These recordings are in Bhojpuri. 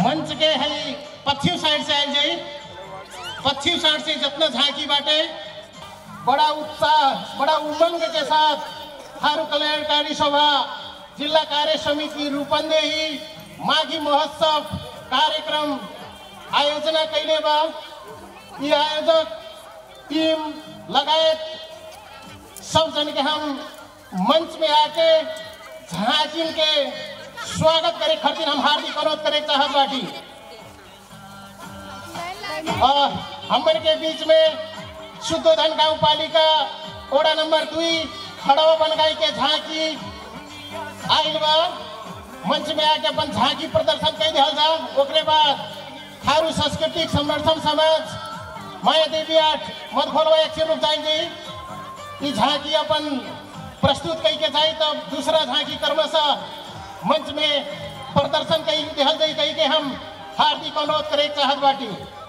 मंच के है पश्चिम साइड से आयल जाई पश्चिम साइड से जितना झांकी बाटे बड़ा उत्साह बड़ा उमंग के साथ थारू कल्याणकारी सभा जिला कार्य समिति रूपन्देही माघी महोत्सव कार्यक्रम आयोजना कैले बा यी आयोजक टीम लगायत सब जन के हम मंच में आके झांकिन के स्वागत करे खातिर हम हार्दिक अनुरोध करे चाहत बाटी और हमर के बीच में शुद्धोधन गांव पालिका ओड़ा नंबर दुई खड़वा बनगाई के झांकी आइल बा मंच में आके अपन झांकी प्रदर्शन कर दिया जा ओकरे बाद थारू सांस्कृतिक संवर्धन समाज माया देवी आठ मधुखोलवा एक रूप जाएंगे ई झांकी अपन प्रस्तुत कई के जाई तब दूसरा झांकी क्रमशः मंच में प्रदर्शन कई दिहल जाई कही के हम हार्दिक अनुरोध करे चाहत बाटी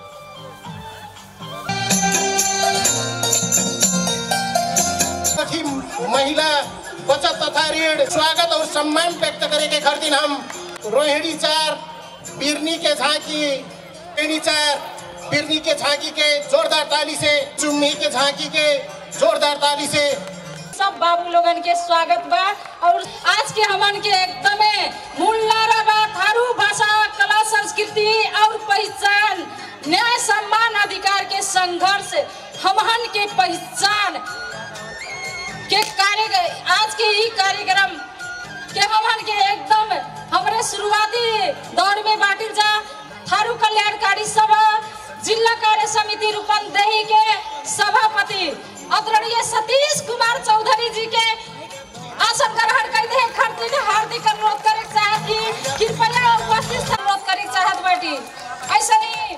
सखी महिला बचत तथा ऋण स्वागत और सम्मान व्यक्त करे के खातिर हम रोहिणी चार बिरनी के झांकी रोहिणी चार बिरनी के झांकी के जोरदार ताली से चुम्मी के झांकी के जोरदार ताली से सब बाबू लोगन के स्वागत बा और आज के हमन के एकदमे मूलनारा बा थारू भाषा कला संस्कृति और पहचान न्याय सम्मान अधिकार के संघर्ष हमहन के पहचान के कार्य आज के ही कार्यक्रम के हमन के एकदम हमरे शुरुआती दौर में बांटिल जा थारू कल्याणकारी सभा जिला कार्य समिति रूपंदेही के सभापति आदरणीय सतीश कुमार चौधरी जी के आसन ग्रहण कर दे खातिर हार्दिक अनुरोध करे चाहत की कृपया उपस्थित अनुरोध करे चाहत बाटी ऐसा नहीं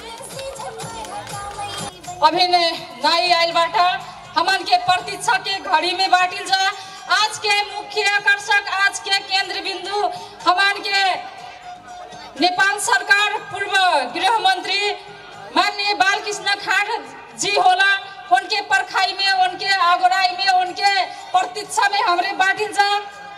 अभी ने नाई आइल बाटा हमन के प्रतीक्षा के घड़ी में बाटिल जा आज के मुख्य आकर्षक आज के केंद्र बिंदु हमन के नेपाल सरकार पूर्व गृह मंत्री माननीय बालकृष्ण खाड़ जी होला उनके परखाई में उनके आगोराई में उनके प्रतीक्षा में हमरे बाटिल जा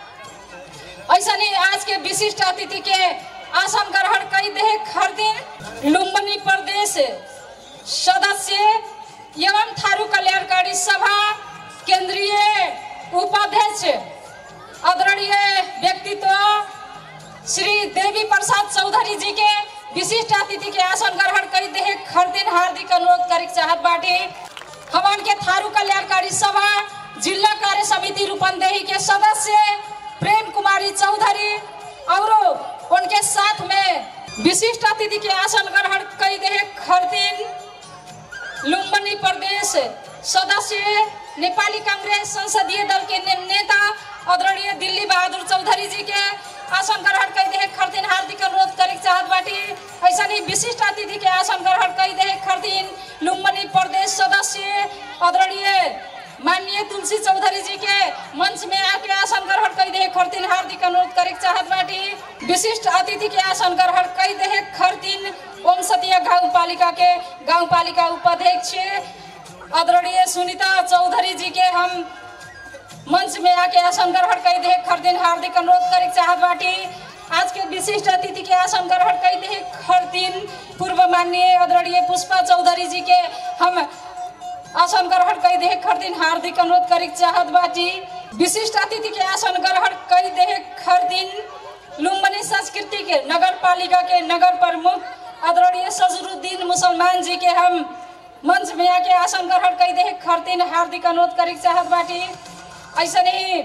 ऐसा नहीं आज के विशिष्ट अतिथि के आसन ग्रहण कई दे हर दिन लुम्बनी प्रदेश सदस्य एवं थारू कल्याणकारी सभा केंद्रीय उपाध्यक्ष आदरणीय व्यक्तित्व श्री देवी प्रसाद चौधरी जी के विशिष्ट अतिथि के आसन ग्रहण कर दे हर दिन हार्दिक अनुरोध करे चाहत बाटे हमन के थारू कल्याणकारी सभा जिला कार्य समिति रूपंदेही के सदस्य प्रेम कुमारी चौधरी और उनके साथ में विशिष्ट अतिथि के आसन ग्रहण कर दे हर दिन लुम्बनी प्रदेश सदस्य नेपाली कांग्रेस संसदीय दल के ने, नेता आदरणीय दिल्ली बहादुर चौधरी जी के आसन ग्रहण कर दे खरदिन हार्दिक अनुरोध करे चाहत बाटी ऐसा ही विशिष्ट अतिथि के आसन ग्रहण कर दे खरदिन लुम्बनी प्रदेश सदस्य आदरणीय माननीय तुलसी चौधरी जी के मंच में आके आसन ग्रहण कर दे खरदिन हार्दिक अनुरोध करे चाहत बाटी विशिष्ट अतिथि के आसन ग्रहण कर दे खरदिन ओम सतिया गाँव पालिका के गाँव पालिका उपाध्यक्ष आदरणीय सुनीता चौधरी जी के हम मंच में आके आसन ग्रहण कर दे हर दिन हार्दिक अनुरोध करे चाहत बाटी आज के विशिष्ट अतिथि के आसन ग्रहण कर दे हर दिन पूर्व माननीय आदरणीय पुष्पा चौधरी जी के हम आसन ग्रहण कर दे हर दिन हार्दिक अनुरोध करे चाहत बाटी विशिष्ट अतिथि के आसन ग्रहण कर दे हर दिन लुम्बनी संस्कृति के नगर पालिका के नगर प्रमुख आदरणीय सजरुद्दीन मुसलमान जी के हम मंच में आके आसन ग्रहण कर दे हर दिन हार्दिक अनुरोध करे चाहत बाटी ऐसा नहीं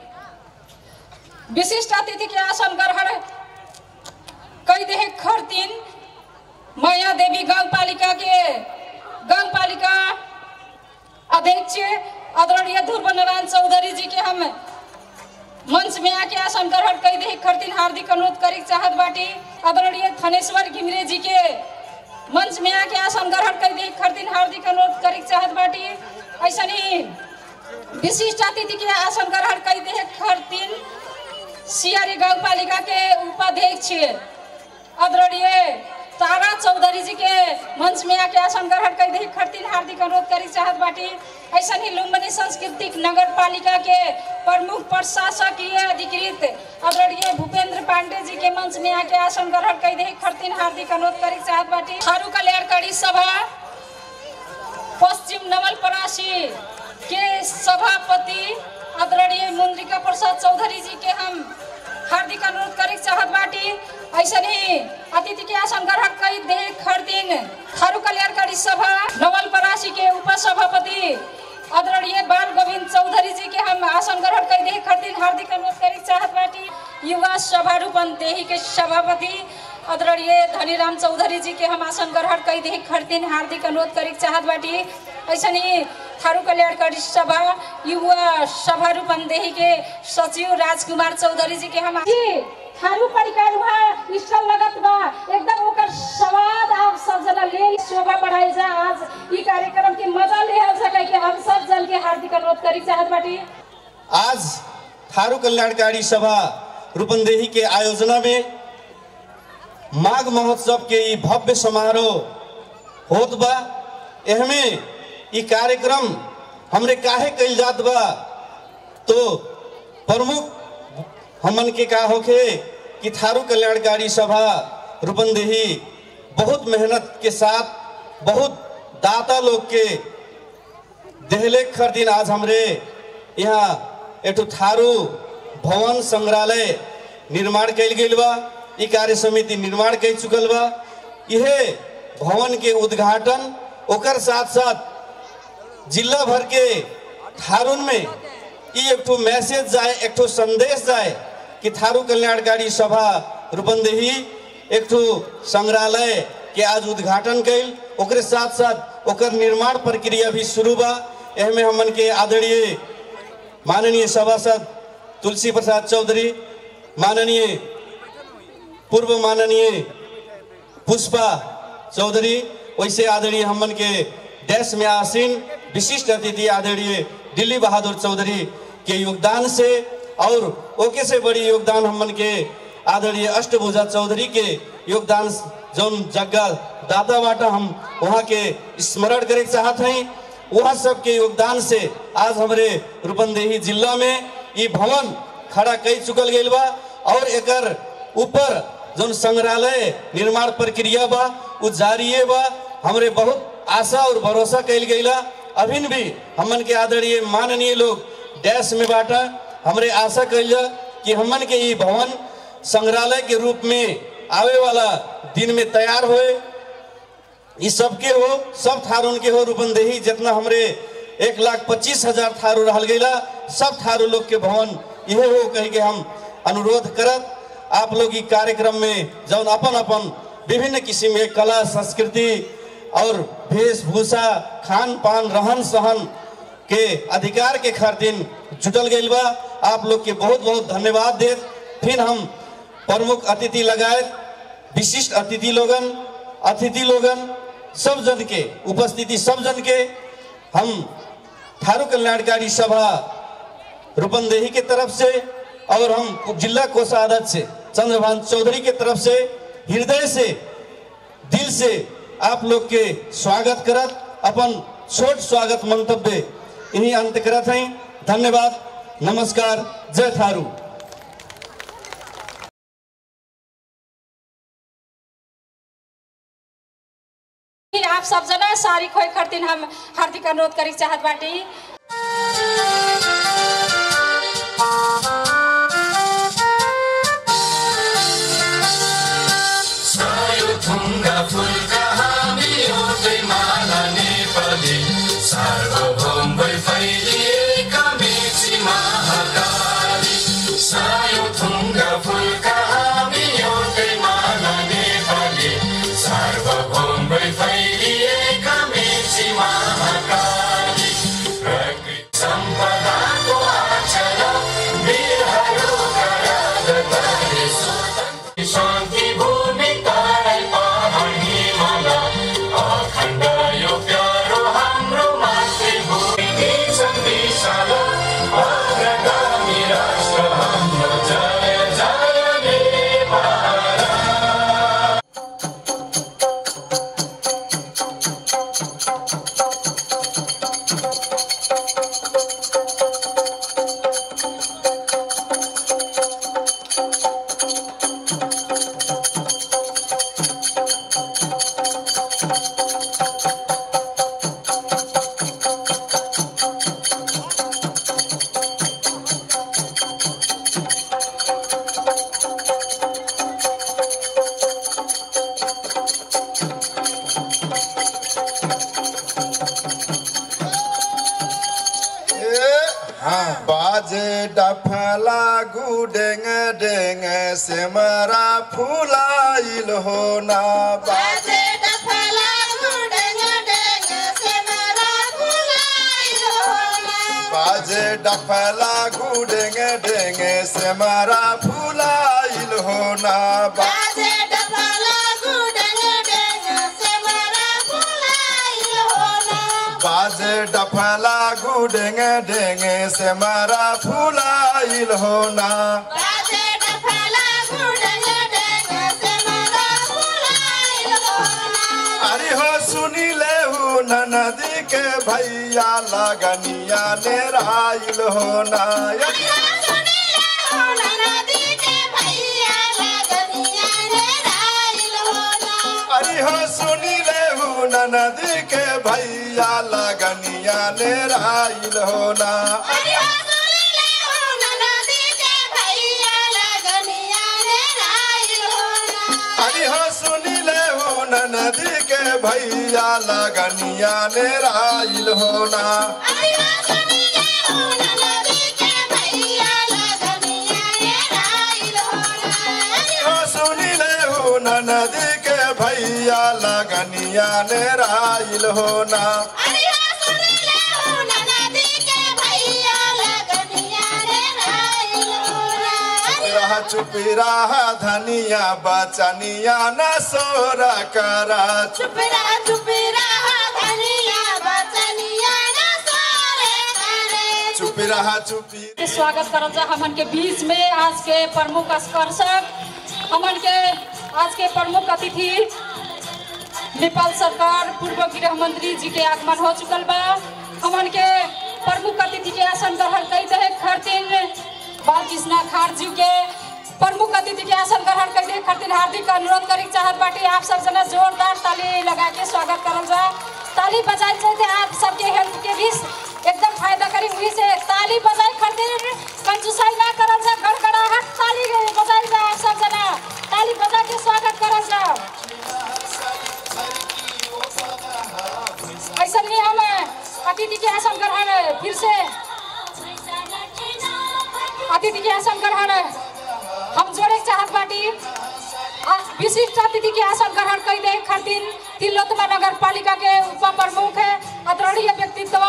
विशिष्ट अतिथि के आसन ग्रहण कई दे खर दिन माया देवी गांव पालिका के गांव पालिका अध्यक्ष आदरणीय ध्रुव नारायण चौधरी जी के हम मंच में आके आसन ग्रहण कई दे खर दिन हार्दिक अनुरोध करे चाहत बाटी आदरणीय थनेश्वर घिमरे जी के मंच में आके आसन ग्रहण कर दे खर दिन हार्दिक अनुरोध करे चाहत बाटी ऐसा नहीं विशिष्ट अतिथि के आसन ग्रहण कर दे हर दिन सियारी गाँव पालिका के उपाध्यक्ष आदरणीय तारा चौधरी जी के मंच में आके आसन ग्रहण कर दे हर दिन हार्दिक अनुरोध करी चाहत बाटी ऐसा ही लुम्बनी सांस्कृतिक नगर पालिका के प्रमुख प्रशासकीय अधिकृत आदरणीय भूपेंद्र पांडे जी के मंच में आके आसन ग्रहण कर दे खरतीन हार्दिक अनुरोध करे चाहत बाटी थारू कल्याणकारी सभा पश्चिम नवलपरासी के सभापति आदरणीय मुंद्रिका प्रसाद चौधरी जी के हम हार्दिक अनुरोध करे चाहत बाटी ऐसे ही अतिथि के आसन ग्रहण कर दे खरतीन थारू कल्याणकारी सभा नवलपरासी के उपसभापति आदरणीय बाल गोविंद चौधरी जी के हम आसन ग्रहण कर दे खरतीन हार्दिक अनुरोध करे चाहत बाटी युवा सभा रूपन देही के सभापति आदरणीय धनीराम चौधरी जी के हम आसन ग्रहण कर दे खरतीन हार्दिक अनुरोध करे चाहत बाटी ऐसे ही थारू कल्याणकारी सभा युवा सभा रूपन देही के सचिव राजकुमार चौधरी जी के हम जी, थारू परिकार वहाँ स्टॉल लगत बा एकदम ओकर स्वाद आप सब जना ले शोभा बढ़ाई जा आज ई कार्यक्रम के मजा ले हम सके के हम सब जन के हार्दिक अनुरोध करी चाहत बाटी आज थारू कल्याणकारी सभा रूपंदेही के आयोजना में माघ महोत्सव के ई भव्य समारोह होत बा एहमे ई कार्यक्रम हमरे काहे कइल जात बा तो प्रमुख हमन के का होखे कि थारू कल्याणकारी सभा रूपंदेही बहुत मेहनत के साथ बहुत दाता लोग के देहले खर दिन आज हमरे यहाँ एठो थारू भवन संग्रहालय निर्माण कैल गेल बा ई कार्य समिति निर्माण कर चुकल बा इहे भवन के उद्घाटन ओकर साथ साथ जिला भर के थारून में ई एक ठो मैसेज जाए एक ठो संदेश जाए कि थारू कल्याणकारी सभा रूपंदेही एक ठो संग्रहालय के आज उद्घाटन कैल ओकरे साथ साथ ओकर निर्माण प्रक्रिया भी शुरू बा एहमे हमन के आदरणीय माननीय सभासद तुलसी प्रसाद चौधरी माननीय पूर्व माननीय पुष्पा चौधरी वैसे आदरणीय हमन के देश में आसीन विशिष्ट अतिथि आदरणीय दिल्ली बहादुर चौधरी के योगदान से और ओके से बड़ी योगदान हमन के आदरणीय अष्टभुजा चौधरी के योगदान जौन जगह दादा बाटा हम वहाँ के स्मरण करे के चाहत हैं वह सब के योगदान से आज हमारे रूपंदेही जिला में ये भवन खड़ा कई चुकल गई बा और एकर ऊपर जौन संग्रहालय निर्माण प्रक्रिया बा उ जारी बा हमरे बहुत आशा और भरोसा कैल गईला अभिन भी हमन के आदरणीय माननीय लोग डैश में बाटा हमरे आशा कैल कि हमन के ये भवन संग्रहालय के रूप में आवे वाला दिन में तैयार होए ई सबके हो सब थारून के हो रूपंदेही जितना हमरे एक लाख पच्चीस हजार थारू रहल गईला सब थारू लोग के भवन यह हो कही के हम अनुरोध करत आप लोग ई कार्यक्रम में जौन अपन अपन विभिन्न किस्म के कला संस्कृति और वेशभूषा खान पान रहन सहन के अधिकार के खातिर जुटल गई बा आप लोग के बहुत बहुत धन्यवाद देत फिर हम प्रमुख अतिथि लगाए विशिष्ट अतिथि लोगन अतिथि लोगन सब जन के उपस्थिति सब जन के हम थारू कल्याणकारी सभा रूपंदेही के तरफ से और हम जिला कोषाध्यक्ष से चंद्रभान चौधरी के तरफ से हृदय से दिल से आप लोग के स्वागत करत अपन छोट स्वागत मंतव्य इन्हीं अंत करत हैं धन्यवाद नमस्कार जय थारू फिर आप सब जना सारी खोई खरतीन हम हार्दिक अनुरोध करे चाहत बाटी सायुथुङ्गा फुलका हामी एउटै माला नेपाली सार्वभौम भई फैलिएका मेची महाकाली सायुथुङ्गा फुलका हामी एउटै माला नेपाली सार्वभौम भई फैलिएका मेची महाकाली प्रकृति बाजे डफला गुडेंग डेंग सेमरा फुलाइल हो ना बाजे बाजे डफला गुडेंग डेंग सेमरा फुलाइल हो ना बाजे बाजे डफला गुडेंग डेंग सेमरा फुलाइल हो ना अरे हो सुनी ले हूँ नदी के भैया लगनिया ने राइल हो ना अरे हो सुनी ले हूँ नदी के भैया लगनिया ने राइल हो ना अरे हो सुनी ले हूँ नदी के भैया लगनिया ने राइल हो ना हो सुनी ले हूँ नदी के भैया लगनिया ने राइल हो ना रहा चुपी रहा धनिया बचनिया न सोरा करा चुप रहा चुप रहा धनिया बचनिया न सारे करे चुपी रहा चुपी के स्वागत करल जा हमन के बीच में आज के प्रमुख आकर्षक हमन के आज के प्रमुख अतिथि नेपाल सरकार पूर्व गृह मंत्री जी के आगमन हो चुकल बा हमन के प्रमुख अतिथि के आसन ग्रहण कई दे खातिर बालकृष्णा खार जी के प्रमुख अतिथि के आसन ग्रहण कई दे खातिर हार्दिक अनुरोध करे चाहत बाटी आप सब जना जोरदार ताली लगा के स्वागत करल जा ताली बजाए से आप सबके हेल्थ के भी एकदम फायदा करी वही से ताली बजाए खातिर कंजूसाई ना करल जा गड़गड़ाहट ताली बजाए जा आप सब जना ताली बजा के स्वागत करल जा ऐसा नहीं हम अतिथि के आसन ग्रहण फिर से अतिथि के आसन ग्रहण हम जोड़े चाहत बाटी आ, विशिष्ट अतिथि के आसन ग्रहण कई दे खातिर तिलोत्तमा नगर पालिका के उप प्रमुख है आदरणीय व्यक्तित्व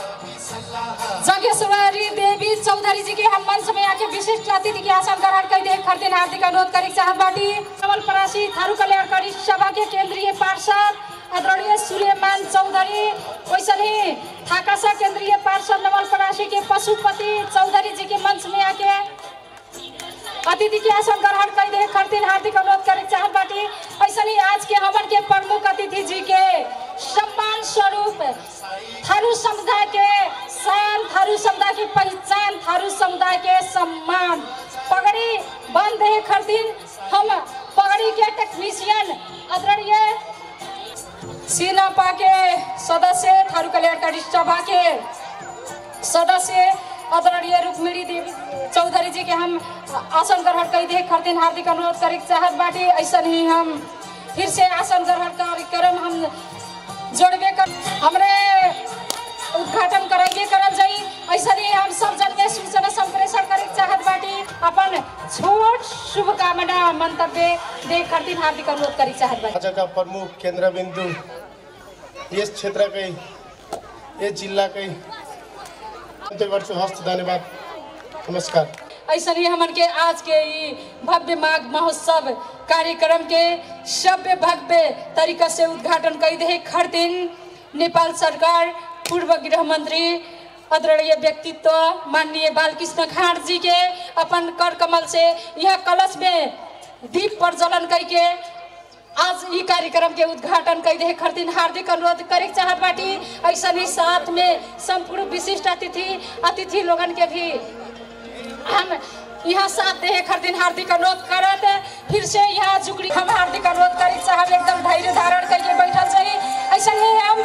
जगेश्वरी देवी चौधरी जी के हम मंच में आके विशिष्ट अतिथि के आसन ग्रहण कई दे खातिर हार्दिक अनुरोध करे चाहत बाटी कमल परासी थारू कल्याणकारी सभा के केंद्रीय पार्षद आदरणीय सूर्यमान चौधरी वैसे ही थाकासा केंद्रीय पार्षद नवल परासी के पशुपति चौधरी जी के मंच में आके अतिथि के आसन ग्रहण कई दे खातिर हार्दिक अनुरोध करे चाहत बाटी ऐसे ही आज के हमन के प्रमुख अतिथि जी के सम्मान स्वरूप थारू समुदाय के शान थारू समुदाय की पहचान थारू समुदाय के सम्मान पगड़ी बंद है खातिर हम पगड़ी के टेक्नीशियन आदरणीय सीनापा के सदस्य थारू कल्याणकारी सभा के सदस्य आदरणीय रुक्मिणी देवी चौधरी जी के हम आसन ग्रहण कई दे खातिर हार्दिक अनुरोध करे के चाहत बाटी ऐसा ही हम फिर से आसन ग्रहण कार्यक्रम हम जोड़बे कर हमरे उद्घाटन करेंगे करल जाई ऐसा ही हम सब जन में सूचना संप्रेषण करे के चाहत बाटी अपन छोट शुभकामना मंतव्य दे खातिर हार्दिक अनुरोध करे के चाहत बाटी आजका प्रमुख केन्द्रबिन्दु यस क्षेत्रकै यस जिल्लाकै अन्त्य गर्छु हस्त धन्यवाद नमस्कार ऐसा ही हमन के आज के ई भव्य माघ महोत्सव कार्यक्रम के सभ्य भव्य तरीका से उद्घाटन कई दे खातिर नेपाल सरकार पूर्व गृह मंत्री आदरणीय व्यक्तित्व माननीय बालकृष्ण खाँड जी के अपन कर कमल से यह कलश में दीप प्रज्वलन करके आज ई कार्यक्रम के उद्घाटन कई दे खातिर हार्दिक अनुरोध करे के चाहत बाटी ऐसा ही साथ में संपूर्ण विशिष्ट अतिथि अतिथि लोगन के भी हम यहाँ साथ दे खातिर हार्दिक अनुरोध करत फिर से यहाँ जुकड़ी हम हार्दिक अनुरोध करे के चाहब एकदम धैर्य धारण करके बैठल चाहिए ऐसा ही हम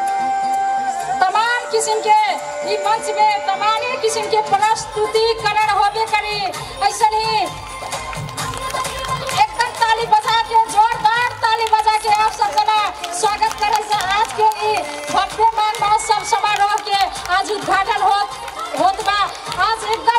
तमाम किस्म के ई मंच में तमाम किस्म के प्रस्तुतिकरण होबे करी ऐसा ही एकदम ताली बजा के जोरदार ताली बजा के आप सब जना स्वागत करे से आज के ई भव्य मान महोत्सव समारोह के आज उद्घाटन होत होत बा आज एकदम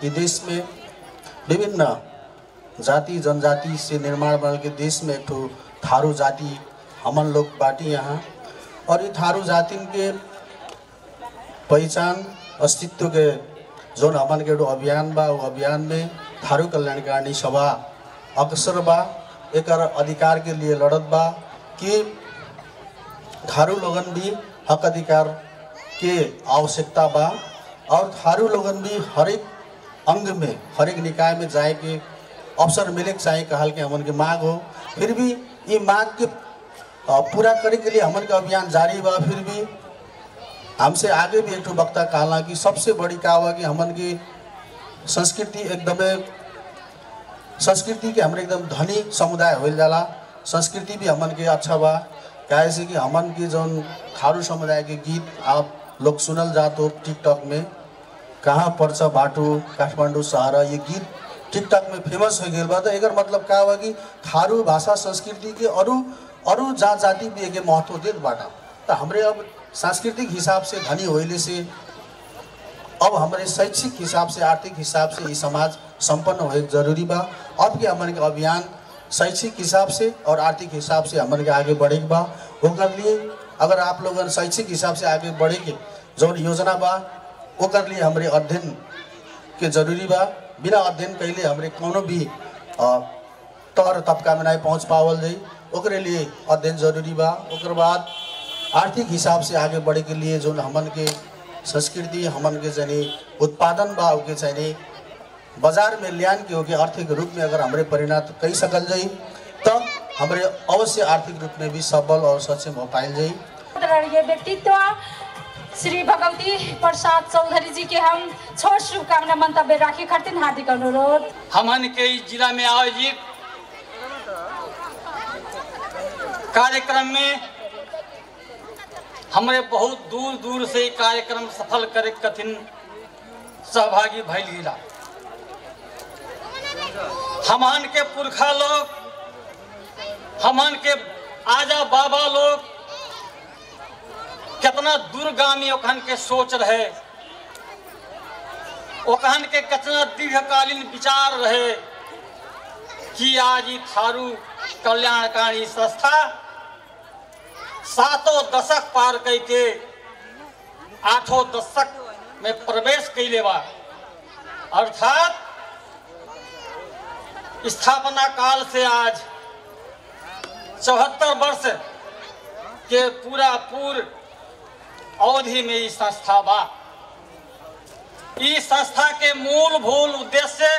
कि देश में विभिन्न जाति जनजाति से निर्माण बनल के देश में एक ठो थारू जाति हमन लोग बाटी यहाँ और ये थारू जातिन के पहचान अस्तित्व के जोन हमन के एगो अभियान बा वो अभियान में थारू कल्याणकारिणी सभा अक्सर बा एकर अधिकार के लिए लड़त बा कि थारू लोगन भी हक अधिकार के आवश्यकता बा और थारू लोगन भी हरेक अंग में हरेक निकाय में जाए के अवसर मिले के चाहे कहल के हमन के मांग हो फिर भी ये मांग के अ, पूरा करे के लिए हमन के अभियान जारी बा फिर भी हमसे आगे भी एक ठो वक्ता कहला कि सबसे बड़ी का हुआ कि हमन की संस्कृति एकदमै संस्कृति के हमरे एकदम धनी समुदाय होल जाला संस्कृति भी हमन के अच्छा बा काहे से कि हमन के जौन थारू समुदाय के गीत आप लोग सुनल जात हो टिकटॉक में कहाँ पर्छ बाटो काठमाडौँ सहर ये गीत टिकटॉक में फेमस हो गए बा तो एकर मतलब का हुआ कि थारू भाषा संस्कृति के अरू अरू जात जाति भी एके महत्व देत बाटा तो हमरे अब सांस्कृतिक हिसाब से धनी होइले से अब हमारे शैक्षिक हिसाब से आर्थिक हिसाब से ये समाज संपन्न होए जरूरी बा अब के हमारे के अभियान शैक्षिक हिसाब से और आर्थिक हिसाब से हमारे के आगे बढ़े के बा ओकर लिए अगर आप लोगन शैक्षिक हिसाब से आगे बढ़े के जौन योजना बा ओकर लिए हमारे अध्ययन के जरूरी बा बिना अध्ययन कैले हमरे कोनो भी अ, तर तबका में नहीं पहुँच पावल जाई ओकरे लिए अध्ययन जरूरी बा ओकर बाद आर्थिक हिसाब से आगे बढ़े के लिए जो हमन के संस्कृति हमन के जाने उत्पादन बा ओके चाहिए बाजार में लियान के होके आर्थिक रूप में अगर हमरे परिणत कई सकल जाई तब हमरे अवश्य आर्थिक रूप में भी सबल और सक्षम हो पाइल जाई आदरणीय व्यक्तित्व श्री भगवती प्रसाद चौधरी जी के हम छोट शुभकामना मंतव्य राखे खातिर हार्दिक अनुरोध हमन के इस जिला में आयोजित कार्यक्रम में हमरे बहुत दूर दूर से ई कार्यक्रम सफल करे कठिन सहभागी भैल गिला हमन के पुरखा लोग हमन के आजा बाबा लोग कितना दूरगामी ओखन के सोच रहे ओखन के कितना दीर्घकालीन विचार रहे कि आज ई थारू कल्याणकारी संस्था सातों दशक पार करके आठों दशक में प्रवेश कैले बा अर्थात स्थापना काल से आज चौहत्तर वर्ष के पूरा पूर्व अवधि में ई संस्था बा ई संस्था के मूलभूत उद्देश्य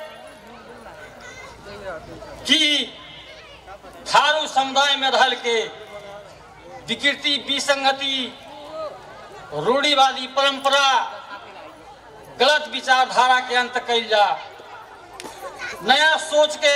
कि थारू समुदाय में रहल के विकृति विसंगति रूढ़िवादी परंपरा गलत विचारधारा के अंत कैल जा नया सोच के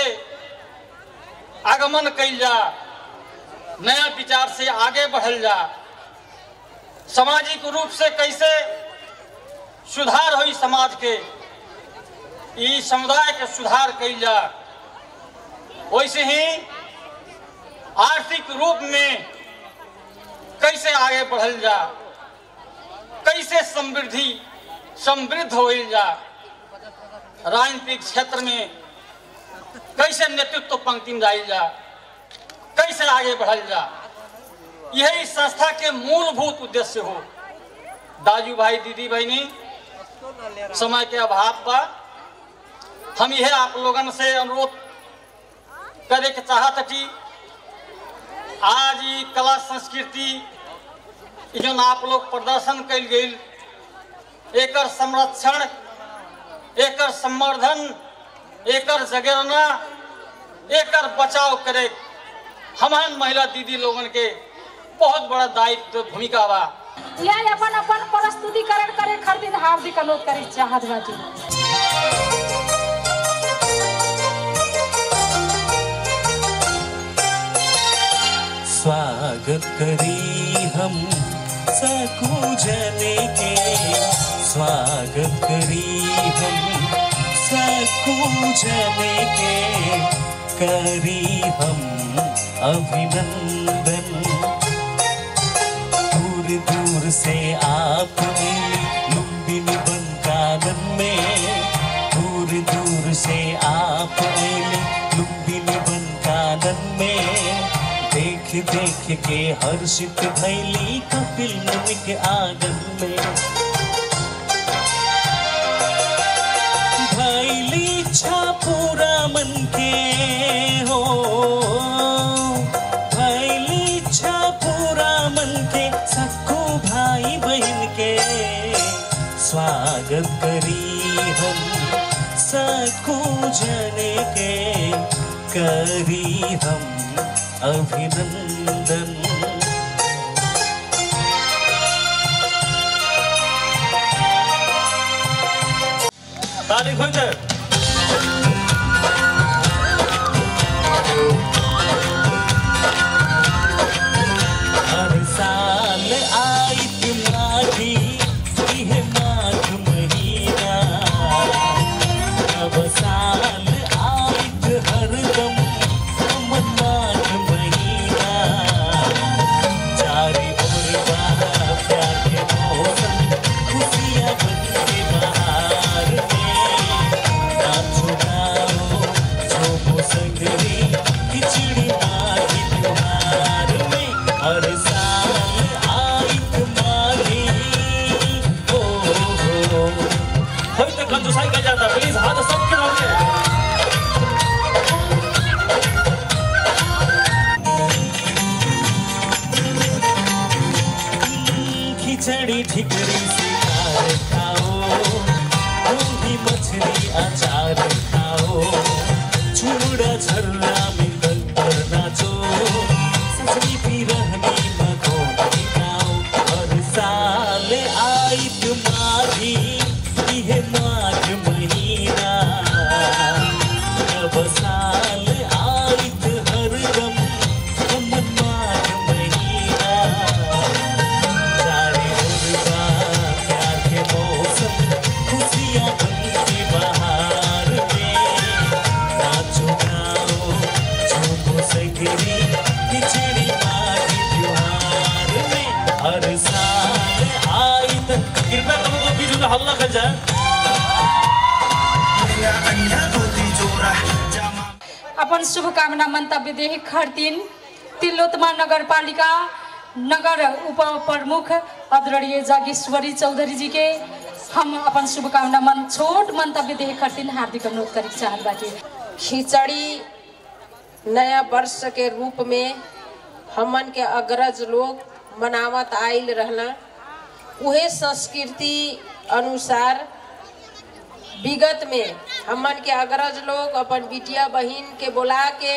आगमन कैल जा नया विचार से आगे बढ़ल जा सामाजिक रूप से कैसे सुधार हुई समाज के ई समुदाय के सुधार कैल जा वैसे ही आर्थिक रूप में कैसे आगे बढ़ल जा कैसे समृद्धि समृद्ध होल जा राजनीतिक क्षेत्र में कैसे नेतृत्व पंक्ति में जाइल जा कैसे आगे बढ़ल जा यही संस्था के मूलभूत उद्देश्य हो दाजू भाई दीदी बहनी समय के अभाव बा हम यह आप लोगन से अनुरोध करे के चाहत कि आज ई कला संस्कृति ई जौन आप लोग प्रदर्शन कल गई एकर संरक्षण एकर संवर्धन एकर जगेरना एकर बचाव करे हमार महिला दीदी लोगन के बहुत बड़ा दायित्व भूमिका बा यह अपन अपन प्रस्तुतिकरण करे खातिर हार्दिक अनुरोध करे चाहत बाटी स्वागत करी हम सकू जने के स्वागत करी हम सकू जने के करी हम अभिनंदन दूर दूर से आप मिली लुम्बिनी बन कानन में देख के हर्षित भैली कपिल मुनि के आंगन में भैली इच्छा पूरा मन के हो भैली इच्छा पूरा मन के सबको भाई बहन के स्वागत करी हम सबको जने के करी हम अभिनंदन तारीख हो जाए हर साल आइत माघी इह माघ महीना अब साल आइत हरदम अमन माघ महीना चारे ओर बहा प्यार के मौसम खुशियाँ बन के बहार में नाचो गाओ झूमो संगरी खिचड़ी माघी त्योहार में हर साल आइत माघी ओ हो हो होय तक जो साइकिल जाता प्लीज हाथ सबके रहोगे खिचड़ी ठिकरी से खार खाओ गोभी मछली अचार खाओ चूड़ा झरना में गल पर नाचो सजनी भी रहनी मखोनी खाओ हर साल आइत माघी इहे माघ महीना अब साल आइत हरदम हमन माघ महीना चारे ओर बा प्यार के मौसम खुशियाँ बन के बहार में नाचो गाओ झूमो सगरी खिचड़ी माघी त्योहार में हर साल आई तक कृपया लोगों को बीच में हल्ला कर जाए अपन शुभकामना मंतव्य दे खातिर तिलोत्तमा नगर पालिका नगर उप प्रमुख आदरणीय जागेश्वरी चौधरी जी के हम अपन शुभकामना मन छोट मंतव्य दे खातिर हार्दिक अनुरोध करे चाहत बाटी खिचड़ी नया वर्ष के रूप में हमन के अग्रज लोग मनावत आइल रहना उहे संस्कृति अनुसार विगत में हमन के अग्रज लोग अपन बिटिया बहिन के बुला के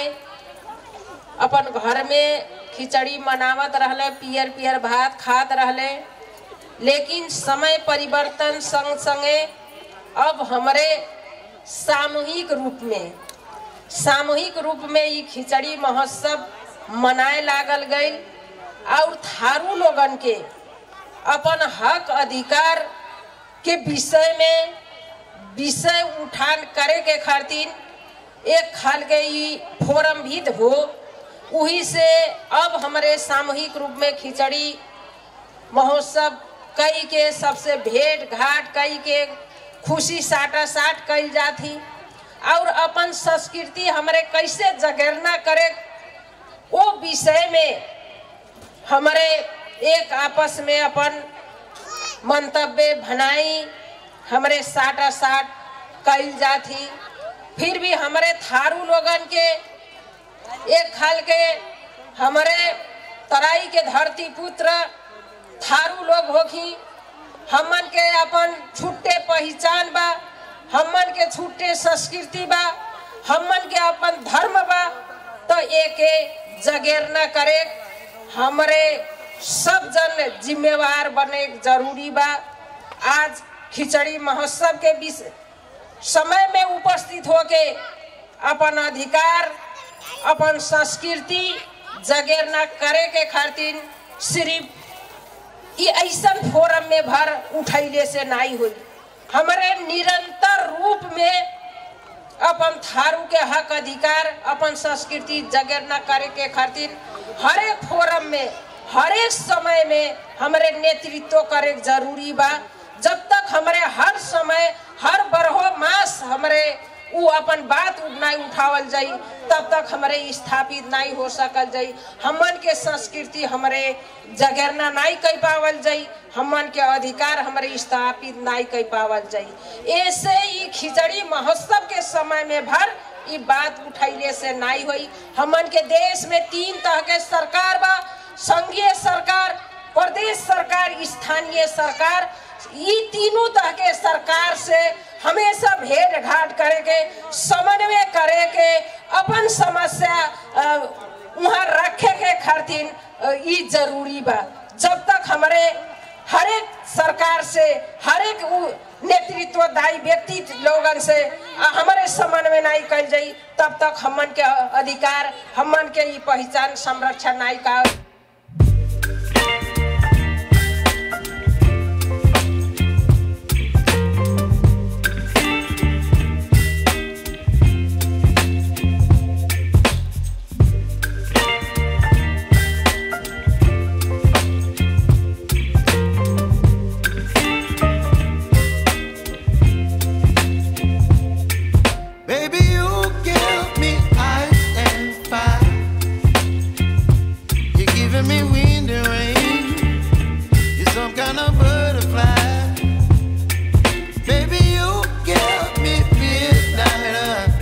अपन घर में खिचड़ी मनावत रहले पियर पियर भात खात रहले लेकिन समय परिवर्तन संग संगे अब हमरे सामूहिक रूप में सामूहिक रूप में ये खिचड़ी महोत्सव मनाए लागल गई और थारू लोगन के अपन हक अधिकार के विषय में विषय उठान करे के खातिर एक खाल के ई फोरम भी हो वही से अब हमारे सामूहिक रूप में खिचड़ी महोत्सव कई के सबसे भेंट घाट कई के खुशी साटा साट कई जाती और अपन संस्कृति हमारे कैसे जगेरना करे वो विषय में हमारे एक आपस में अपन मंतव्य भनाई हमारे साटा साट कल जाती फिर भी हमारे थारू लोगन के एक खाल के हमारे तराई के धरती पुत्र थारू लोग होखी हमन के अपन छुट्टे पहचान बा हमन के छुट्टे संस्कृति बा हमन के अपन धर्म बा तो एक जगेर न करे हमरे सब जन जिम्मेवार बने जरूरी बा आज खिचड़ी महोत्सव के विषय समय में उपस्थित होके अपन अधिकार अपन संस्कृति जगेर न करे के खातिर सिर्फ ये ऐसा फोरम में भर उठैले से नहीं हुई हमारे निरंतर रूप में अपन थारू के हक अधिकार अपन संस्कृति जगेर न करे के खातिर हर एक फोरम में हर एक समय में हमारे नेतृत्व करे जरूरी बा जब तक हमारे हर समय हर बरहो मास हमारे उ अपन बात नहीं उठावल जाई तब तक हमारे स्थापित नहीं हो सकल जाई हमन के संस्कृति हमारे जगरना नहीं कर पावल जाई हमन के अधिकार हमारे स्थापित नहीं कर पावल जाई ऐसे ही खिचड़ी महोत्सव के समय में भर ई बात उठैले से नहीं हुई हमन के देश में तीन तरह के सरकार बा संघीय सरकार प्रदेश सरकार स्थानीय सरकार ई तीनों तरह के सरकार से हमेशा भेंट घाट करे के समन्वय करे के अपन समस्या अ, वहाँ रखे के खातिर अ, ई जरूरी बा जब तक हमारे हरेक सरकार से हरेक उ- नेतृत्वदायी व्यक्ति लोगन से अ, हमारे समन्वय नहीं कल जाई तब तक हमन के अधिकार हमन के ई पहचान संरक्षण नहीं का Baby, you give me ice and fire. You're giving me wind and rain. You're some kind of butterfly. Baby, you give me midnight.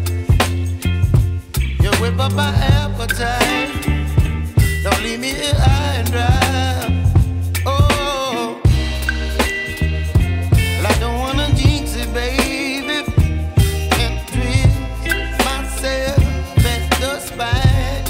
You whip up my appetite. Don't leave me here high and dry. Oh, well, I don't wanna jinx it, baby and twist myself at the spine.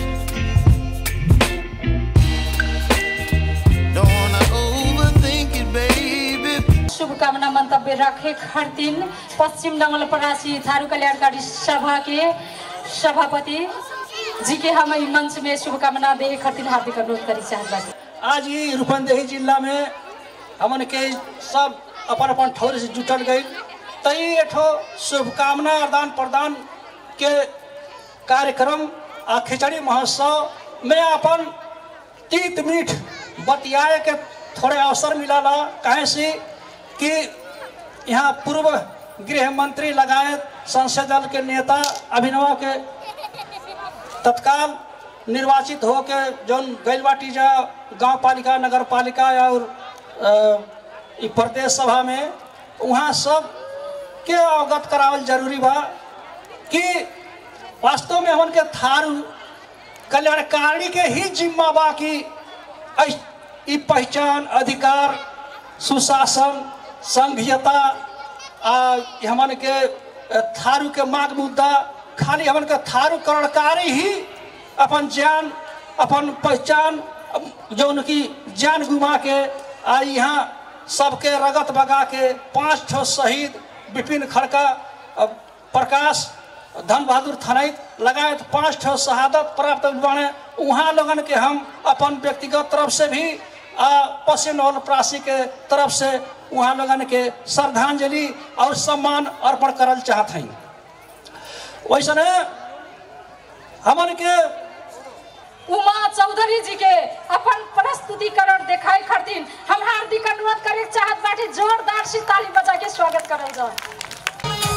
Don't wanna overthink it, baby. शुभकामना मंतव्य रखे खातिर पश्चिम नवलपरासी थारू कल्याणकारी सभा के सभापति जी के हम ई मंच में शुभकामना दे खातिर हार्दिक अनुरोध करी चाहत बानी आज ही रूपंदेही जिला में हमन के सब अपन अपन ठौर से जुटल गई तई एठो शुभकामना आदान प्रदान के कार्यक्रम आ खिचड़ी महोत्सव में अपन तीत मीठ बतियाए के थोड़े अवसर मिला ला कहे से कि यहाँ पूर्व गृह मंत्री लगाए संसद दल के नेता अभिनव के तत्काल निर्वाचित होके जौन गैल बाटी जा गांव पालिका नगर पालिका और अ, ई प्रदेश सभा में वहाँ सब के अवगत करावल जरूरी बा कि वास्तव में हमन के थारू कल्याणकारी के ही जिम्मा बा कि ऐस- ई पहचान अधिकार सुशासन संघीयता आ ई हमन के अ, थारू के मांग मुद्दा खाली हमन के थारू करणकारी ही अपन जान अपन पहचान अ, जौन की जान गुमा के आ यहाँ सबके रगत बगा के पांच ठो शहीद विपिन खड़का अ, प्रकाश धन बहादुर थनैत लगायत पांच ठो शहादत प्राप्त बने वहाँ लोगन के हम अपन व्यक्तिगत तरफ से भी आ पश्चिम नवल प्रासी के तरफ से वहाँ लोगन के श्रद्धांजलि और सम्मान अर्पण करल चाहत हैं वैसने हमन के उमा चौधरी जी के अपन प्रस्तुतिकरण देखाए खातिर हम हार्दिक अनुरोध करे चाहत बाटी जोरदार से ताली बजा के स्वागत करल जाए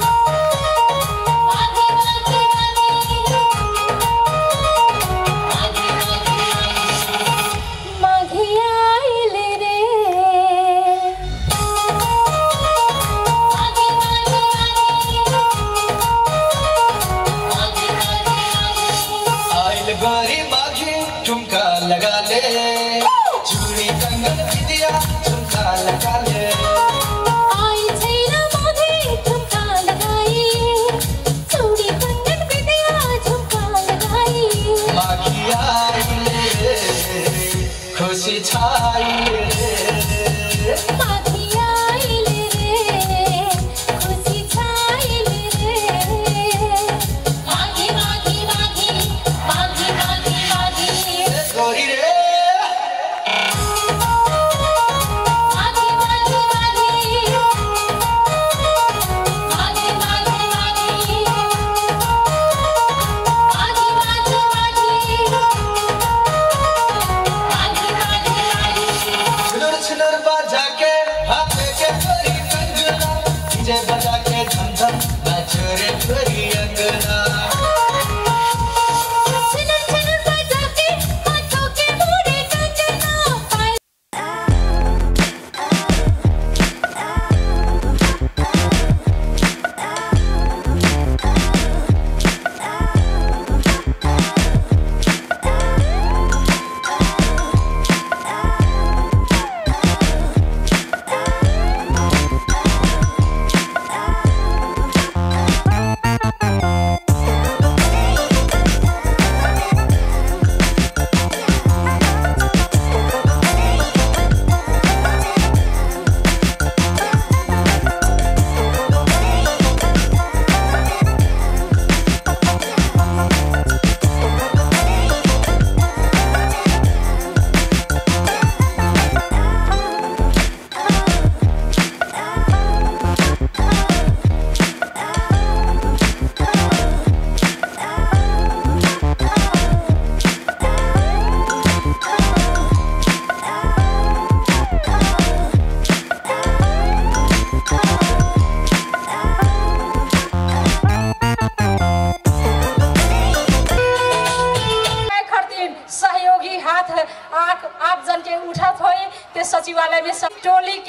आइल बारी बाजी ठुमका लगा ले चूड़ी कंगन विदिया झुमका लगा ले आई छैन मधे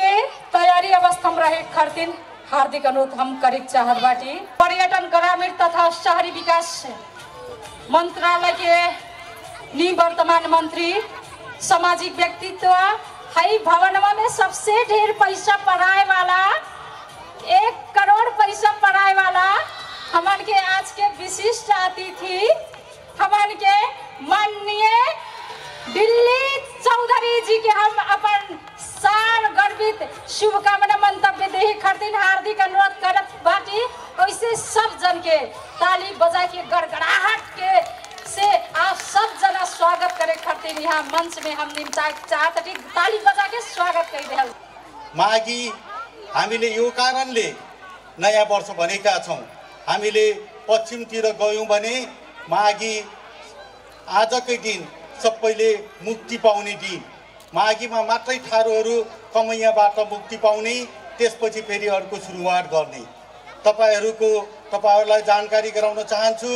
के तैयारी अवस्था में रहे खातिर हार्दिक अनुरोध हम करे के चाहत बाटी पर्यटन ग्रामीण तथा शहरी विकास मंत्रालय के निवर्तमान मंत्री सामाजिक व्यक्तित्व हई भवनवा में सबसे ढेर पैसा पढ़ाए वाला एक करोड़ पैसा पढ़ाए वाला हमन के आज के विशिष्ट अतिथि हमन के माननीय दिल्ली चौधरी जी के हम अपन सार गर्वित शुभकामना मंतव्य दे खातिर हार्दिक अनुरोध करत बाटी वैसे सब जन के ताली बजा के गड़गड़ाहट के से आप सब जना स्वागत करे खातिर यहाँ मंच में हम निम्ता चाहत हटी ताली बजा के स्वागत कर रहल माघी हामीले यो कारणले नयाँ वर्ष भनेका छौँ हामीले पश्चिमतिर गयौँ भने माघी आजकै दिन सबैले मुक्ति पाउने दिन माघीमा मात्रै ठारोहरू कमैयाबाट मुक्ति पाउने त्यसपछि फेरि अर्को सुरुवात गर्ने तपाईँहरूको तपाईँहरूलाई जानकारी गराउन चाहन्छु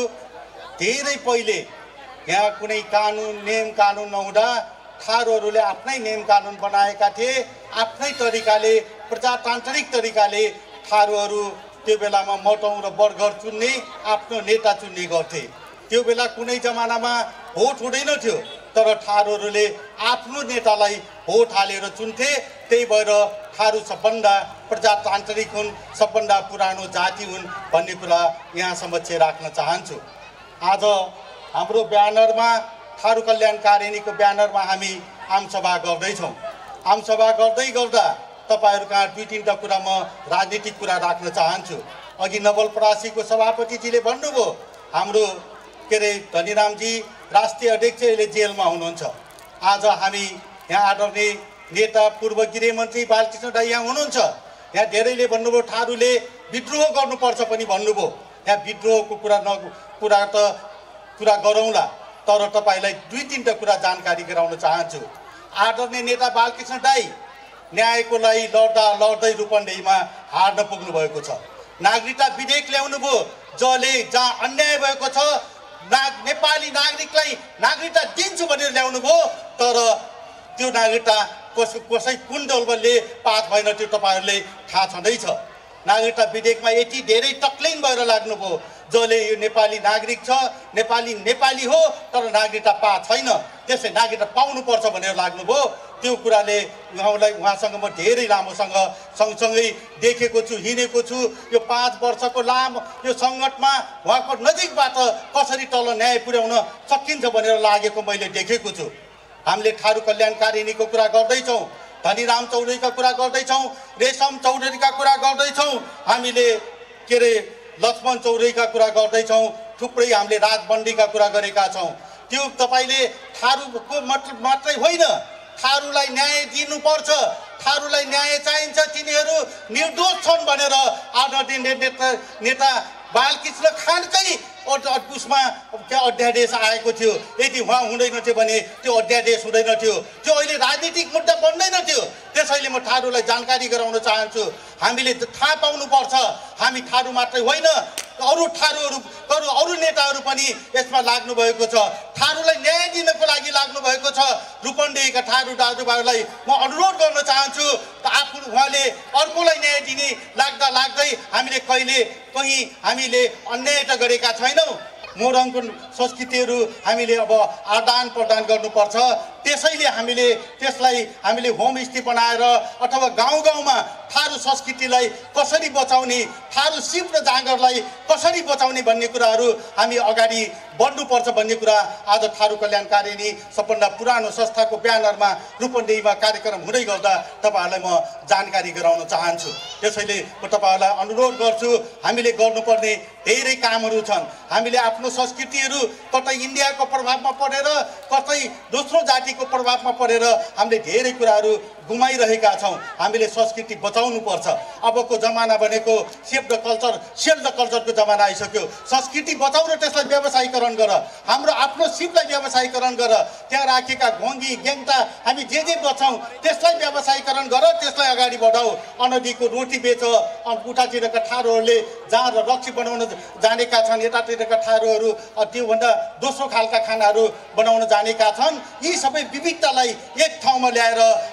धेरै पहिले यहाँ कुनै कानुन नियम कानुन नहुँदा थारूहरूले आफ्नै नियम कानुन बनाएका थिए आफ्नै तरिकाले प्रजातान्त्रिक तरिकाले थारूहरू त्यो बेलामा मटौँ र बर्गर चुन्ने आफ्नो नेता चुन्ने गर्थे त्यो बेला कुनै जमानामा भोट हुँदैन थियो तर थारूहरूले आफ्नो नेतालाई भोट हालेर चुन्थे त्यही भएर थारू सबभन्दा प्रजातान्त्रिक हुन् सबभन्दा पुरानो जाति हुन् भन्ने कुरा यहाँ समक्ष राख्न चाहन्छु आज हाम्रो ब्यानरमा थारू कल्याणकारिणीको ब्यानरमा हामी आमसभा गर्दैछौँ आमसभा गर्दै गर्दा तपाईँहरू कहाँ दुई तिनवटा कुरा म राजनीतिक कुरा राख्न चाहन्छु अघि नवलपरासीको सभापतिजीले भन्नुभयो हाम्रो के अरे धनीरामजी राष्ट्रिय अध्यक्ष अहिले जेलमा हुनुहुन्छ आज हामी यहाँ आदरणीय नेता पूर्व गृहमन्त्री बालकृष्ण दाई यहाँ हुनुहुन्छ यहाँ धेरैले भन्नुभयो थारूले विद्रोह गर्नुपर्छ पनि भन्नुभयो यहाँ विद्रोहको कुरा न कुरा त कुरा गरौँला तर तपाईँलाई दुई तिनवटा कुरा जानकारी गराउन चाहन्छु आदरणीय नेता बालकृष्ण दाई न्यायको लागि लड्दा लड्दै रूपन्देहीमा हार्न पुग्नु भएको छ नागरिकता विधेयक ल्याउनु भयो जसले जहाँ अन्याय भएको छ नाग नेपाली नागरिकलाई नागरिकता दिन्छु भनेर ल्याउनु भयो तर त्यो नागरिकता कस कसै कुन दलबलले पास भएन त्यो तपाईँहरूले थाहा छँदैछ नागरिकता विधेयकमा यति धेरै तक्लिन भएर लाग्नुभयो जसले यो नेपाली नागरिक छ नेपाली नेपाली हो तर नागरिकता पा छैन त्यसै नागरिकता पाउनुपर्छ भनेर लाग्नुभयो त्यो कुराले उहाँलाई उहाँसँग म धेरै लामोसँग सँगसँगै देखेको छु हिँडेको छु यो पाँच वर्षको लामो यो सङ्कटमा उहाँको नजिकबाट कसरी तल न्याय पुर्याउन सकिन्छ भनेर लागेको मैले देखेको छु हामीले थारू कल्याणकारिणीको कुरा गर्दैछौँ धनीराम चौधरीका कुरा गर्दैछौँ रेशम चौधरीका कुरा गर्दैछौँ हामीले के अरे लक्ष्मण चौधरीका कुरा गर्दैछौँ थुप्रै हामीले राजबन्दीका कुरा गरेका छौँ त्यो तपाईँले थारूको मात्र मात्रै होइन थारूलाई न्याय दिनुपर्छ थारूलाई न्याय चाहिन्छ तिनीहरू निर्दोष छन् भनेर आदरणीय नेता नेता बालकृष्ण खानकै अड- उसमा त्यहाँ अध्यादेश आएको थियो यदि उहाँ हुँदैन थियो भने त्यो अध्यादेश हुँदैन थियो त्यो अहिले राजनीतिक मुद्दा बन्दैन थियो त्यसैले म थारूलाई जानकारी गराउन चाहन्छु हामीले थाहा पाउनुपर्छ हामी थारू मात्रै होइन अरू थारूहरू अरू अरू नेताहरू पनि यसमा लाग्नु भएको छ थारूलाई न्याय दिनको लागि लाग्नु भएको छ रूपन्देहीका थारू दाजुभाइहरूलाई म अनुरोध गर्न चाहन्छु त आफू उहाँले अर्कोलाई न्याय दिने लाग्दा लाग्दै हामीले कहिले कहीँ हामीले अन्याय त गरेका छैनौँ मोरङको संस्कृतिहरू हामीले अब आदान प्रदान गर्नुपर्छ त्यसैले हामीले त्यसलाई हामीले होमस्टे बनाएर अथवा गाउँ गाउँमा थारू संस्कृतिलाई कसरी बचाउने थारू सिप र जाँगरलाई कसरी बचाउने भन्ने कुराहरू हामी अगाडि बढ्नुपर्छ भन्ने कुरा आज थारू कल्याणकारिणी सबभन्दा पुरानो संस्थाको ब्यानरमा रूपन्देहीमा कार्यक्रम हुँदै गर्दा तपाईँहरूलाई म जानकारी गराउन चाहन्छु त्यसैले म तपाईँहरूलाई अनुरोध गर्छु हामीले गर्नुपर्ने धेरै कामहरू छन् हामीले आफ्नो संस्कृतिहरू कतै इन्डियाको प्रभावमा परेर कतै दोस्रो जातिको प्रभावमा परेर हामीले धेरै कुराहरू गुमाइरहेका छौँ हामीले संस्कृति बचाउनुपर्छ अबको जमाना भनेको save the culture sell the कल्चरको जमाना आइसक्यो संस्कृति बचाउ र त्यसलाई व्यवसायीकरण गर हाम्रो आफ्नो सिपलाई व्यवसायीकरण गर त्यहाँ राखेका घोङ्गी गेङ्टा हामी जे जे बचाउँ त्यसलाई व्यवसायीकरण गर त्यसलाई अगाडि बढाऊ अनदीको रोटी बेच अनि उठातिरका ठारोहरूले जहाँ र रक्सी बनाउन जानेका छन् यतातिरका ठारोहरू अ, त्योभन्दा दोस्रो खालका खानाहरू बनाउन जानेका छन् यी सबै विविधतालाई एक ठाउँमा ल्याएर हामीले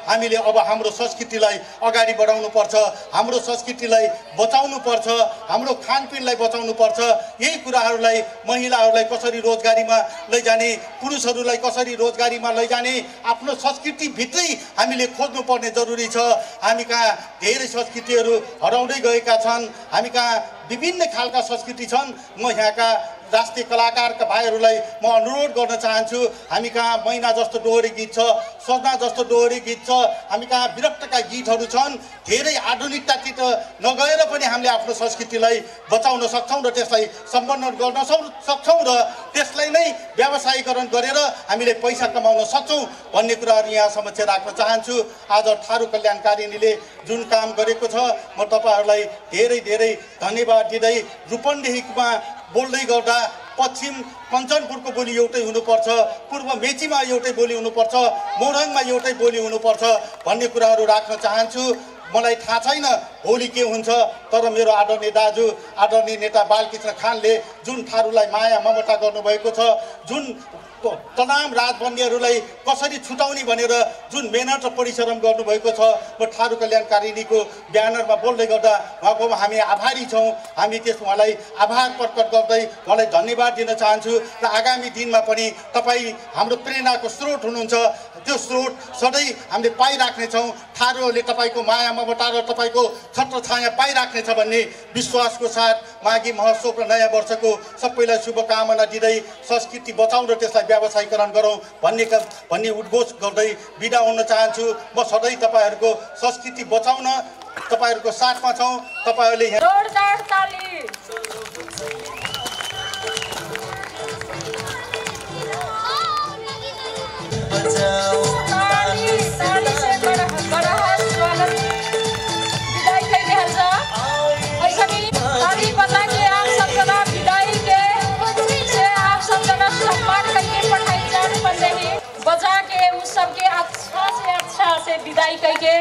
अब हाम्रो संस्कृतिलाई अगाडि बढाउनु पर्छ हाम्रो संस्कृतिलाई बचाउनु पर्छ हाम्रो खानपिनलाई बचाउनु पर्छ यही कुराहरूलाई महिलाहरूलाई कसरी रोजगारीमा लैजाने पुरुषहरूलाई कसरी रोजगारीमा लैजाने आफ्नो संस्कृतिभित्रै हामीले खोज्नुपर्ने जरुरी छ हामी कहाँ धेरै संस्कृतिहरू हराउँदै गएका छन् हामी कहाँ विभिन्न खालका संस्कृति छन् म यहाँका राष्ट्रिय कलाकारका भाइहरूलाई म अनुरोध गर्न चाहन्छु हामी कहाँ मैना जस्तो डोहोरी गीत छ सजना जस्तो डोहोरी गीत छ हामी कहाँ विरक्तका गीतहरू छन् धेरै आधुनिकतातिर नगएर पनि हामीले आफ्नो संस्कृतिलाई बचाउन सक्छौँ र त्यसलाई सम्बन्धन गर्न सक- सक्छौँ र त्यसलाई नै व्यावसायीकरण गरेर हामीले पैसा कमाउन सक्छौँ भन्ने कुराहरू यहाँ समक्ष राख्न चाहन्छु आज थारू कल्याणकारिणीले जुन काम गरेको छ म तपाईँहरूलाई धेरै धेरै धन्यवाद दिँदै रूपन्देहीमा बोल्दै गर्दा पश्चिम कञ्चनपुरको बोली एउटै हुनुपर्छ पूर्व मेचीमा एउटै बोली हुनुपर्छ मोरङमा एउटै बोली हुनुपर्छ भन्ने कुराहरू राख्न चाहन्छु मलाई थाहा छैन भोलि के हुन्छ तर मेरो आदरणीय दाजु आदरणीय नेता बालकृष्ण खानले जुन थारूलाई माया ममता गर्नुभएको छ जुन तमाम राजबन्दीहरूलाई कसरी छुटाउने भनेर जुन मेहनत र परिश्रम गर्नुभएको छ म थारू कल्याणकारिणीको ब्यानरमा बोल्दै गर्दा उहाँको हामी आभारी छौँ हामी त्यस उहाँलाई आभार प्रकट गर्दै उहाँलाई धन्यवाद दिन चाहन्छु र आगामी दिनमा पनि तपाईँ हाम्रो प्रेरणाको स्रोत हुनुहुन्छ त्यो स्रोत सधैँ हामीले पाइराख्नेछौँ थारूहरूले तपाईँको माया ममता र तपाईँको छत्र छाया पाइराख्नेछ भन्ने विश्वासको साथ माघी महोत्सव र नयाँ वर्षको सबैलाई शुभकामना दिँदै संस्कृति बचाउँ र त्यसलाई व्यावसायीकरण गरौँ भन्ने क- भन्ने उद्घोष गर्दै बिदा हुन चाहन्छु म सधैँ तपाईँहरूको संस्कृति बचाउन तपाईँहरूको साथमा छौँ तपाईँहरूले यहाँ जोरदार ताली ताली ताली से बड़ा बड़ा स्वागत विदाई कई रहल जा ऐसा भी ताली बजा के आप सब जना विदाई के से आप सब जना सम्मान करके पढ़ाई जान बंदे ही बजा के उस सबके अच्छा से अच्छा से विदाई कई के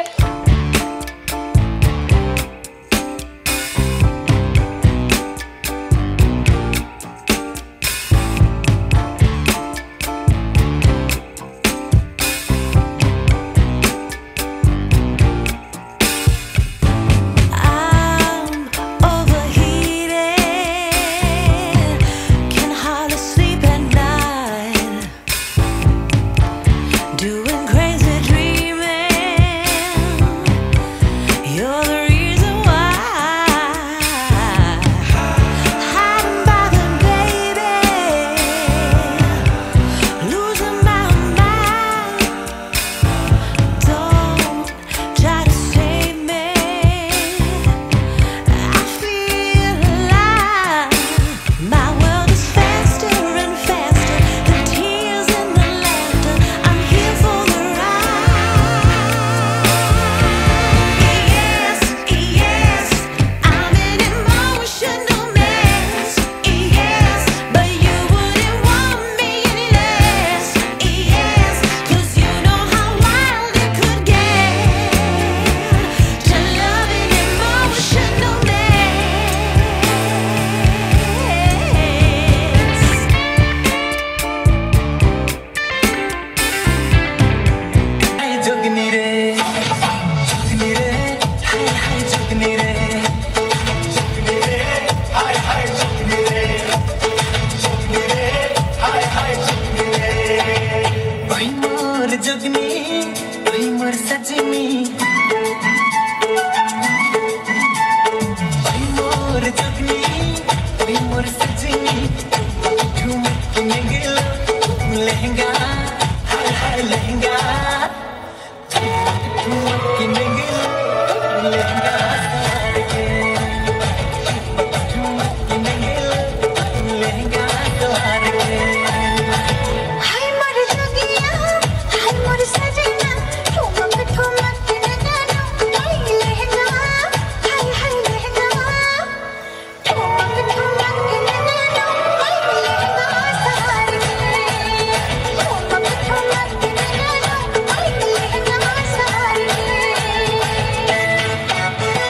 I'm overheated, can hardly sleep at night, doing crazy dreaming. You're the reason why. Hiding by the baby, losing my mind. Don't try to save me. I feel alive. My world is faster and faster. The tears and the laughter. I'm here for the ride. Yes, yes, I'm an emotional mess. Yes, but you wouldn't want me any less. Yes, 'cause you know how wild it could get. To love an emotional mess. हाय जोगनी रे जोगनी रे हाय हाय जोगनी रे जोगनी रे हाय हाय जोगनी रे जोगनी रे हाय हाय जोगनी रे भाई मोर जोगनी भाई मोर सजनी भाई मोर जोगनी भाई मोर सजनी ठुमक में गेलो लहंगा हाय हाय लहंगा हाय मोर जोगिया हाय मोर सजना ठुमक ठुमक नगाना हाय लहंगा हाय हाय लहंगा ठुमक ठुमक नगाना हाय लहंगा सारे ठुमक ठुमक नगाना हाय लहंगा सारे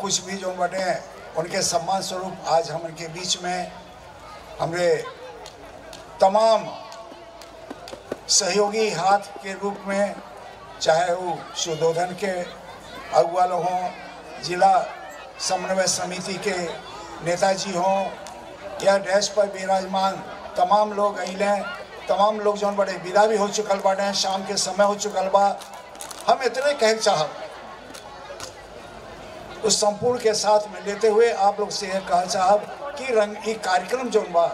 कुछ भी जो बटे उनके सम्मान स्वरूप आज हम उनके बीच में हमरे तमाम सहयोगी हाथ के रूप में चाहे वो सुदोधन के अगुआ लोग हों जिला समन्वय समिति के नेताजी हों या डैश पर विराजमान तमाम अइले अइलें तमाम लोग जौन बड़े विदा भी हो चुकल बाटे शाम के समय हो चुकल बा हम इतने कह चाहब उस संपूर्ण के साथ में लेते हुए आप लोग से यह कह चाहब कि रंग ई कार्यक्रम जौन बा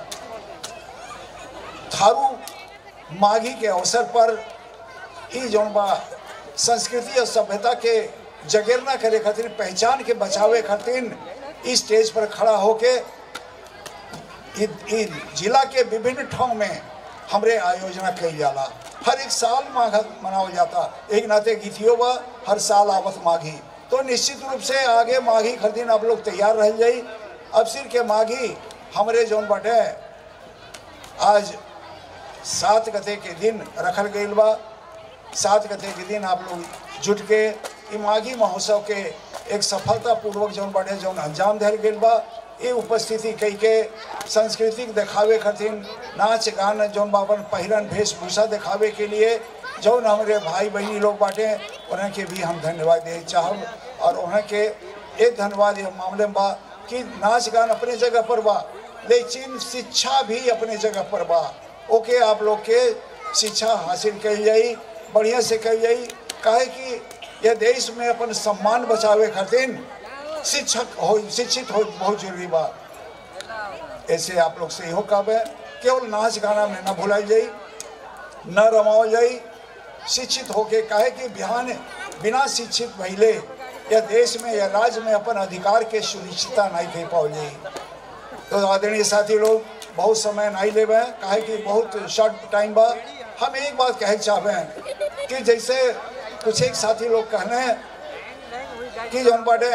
थारू माघी के अवसर पर ई जौन बा संस्कृति और सभ्यता के जगेरना करे खातिर पहचान के बचावे खातिर इस स्टेज पर खड़ा होके इ, इ जिला के विभिन्न ठाव में हमरे आयोजना कई जाला हर एक साल माघ मनावल जाता एक नाते गीतियों बा हर साल आवत माघी तो निश्चित रूप से आगे माघी खरीदिन आप लोग तैयार रह जाई अब सिर के माघी हमरे जौन बाटे आज सात गते के दिन रखल गईल बा सात गते के दिन आप लोग जुट के ई माघी महोत्सव के एक सफलतापूर्वक जौन बाटे जौन अंजाम दिल गईल बा ये उपस्थिति कई के सांस्कृतिक दिखावे खातिर नाच गान जौन बाबन पहिरन वेशभूषा दिखावे के लिए जौन हमारे भाई बहनी लोग बाटे उन्हें के भी हम धन्यवाद दे चाहब और उन्हें के एक धन्यवाद ये मामले में बा कि नाच गान अपने जगह पर बा लेकिन शिक्षा भी अपने जगह पर बा ओके आप लोग के शिक्षा हासिल कल जाई बढ़िया से कल जाई काहे कि यह देश में अपन सम्मान बचावे खातिर शिक्षक हो शिक्षित हो बहुत जरूरी बा ऐसे आप लोग से इहो कहबे केवल नाच गाना में न भुलाई जाई न रमावल जाई शिक्षित होके काहे कि बिहान बिना शिक्षित भइले या देश में या राज्य में अपन अधिकार के सुनिश्चितता नहीं कह पाओ जाई तो आदरणीय साथी लोग बहुत समय नहीं लेवे काहे कि बहुत शॉर्ट टाइम बा हम एक बात कहे चाहबे कि जैसे कुछ एक साथी लोग कहने कि जौन बाटे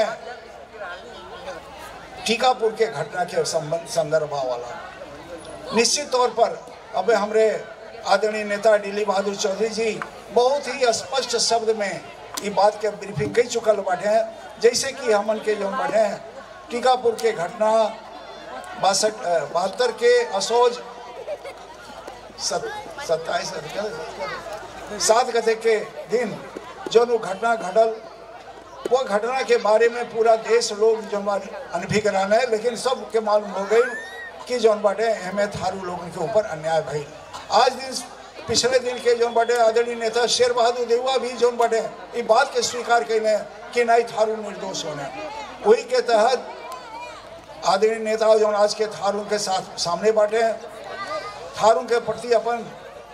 टीकापुर के घटना के संबंध संदर्भ वाला निश्चित तौर पर अब हमरे आदरणीय नेता दिलीप बहादुर चौधरी जी बहुत ही स्पष्ट शब्द में ये बात के ब्रीफिंग कई चुकल बाटे हैं जैसे कि हमन के जो बाटे हैं टीकापुर के घटना बासठ बहत्तर के असोज सत्ताईस सात गते के दिन जो वो घटना घटल वो घटना के बारे में पूरा देश लोग जो अनभिज्ञान है लेकिन सबके मालूम हो गई कि जौन बाटे हमें थारू लोगों के ऊपर अन्याय भई आज दिन पिछले दिन के जौन बाटे आदरणीय नेता शेर बहादुर देवा भी जौन बाटे ये बात के स्वीकार कैले कि नहीं थारू निर्दोष होने वही के तहत आदरणीय नेता जौन आज के थारू के साथ सामने बाटे थारू के प्रति अपन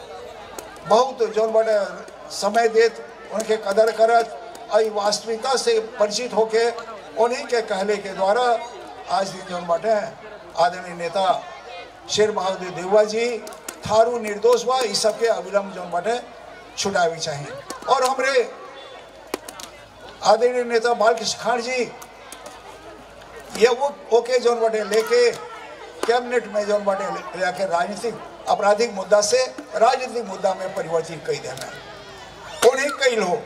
बहुत जौन बाटे समय देत उनके कदर करत और वास्तविकता से परिचित होके उन्हीं के कहले के द्वारा आज दिन जौन बाटे आदरणीय नेता शेर बहादुर देवा जी थारू निर्दोष बा इस सबके अविलंब जौन बाटे छुटावी चाहिए और हमरे आदरणीय नेता बालकृष्ण खान जी ये वो ओके जौन बाटे लेके कैबिनेट में जौन बाटे लेके राजनीतिक आपराधिक मुद्दा से राजनीतिक मुद्दा में परिवर्तित कई देना उन्हीं कई हो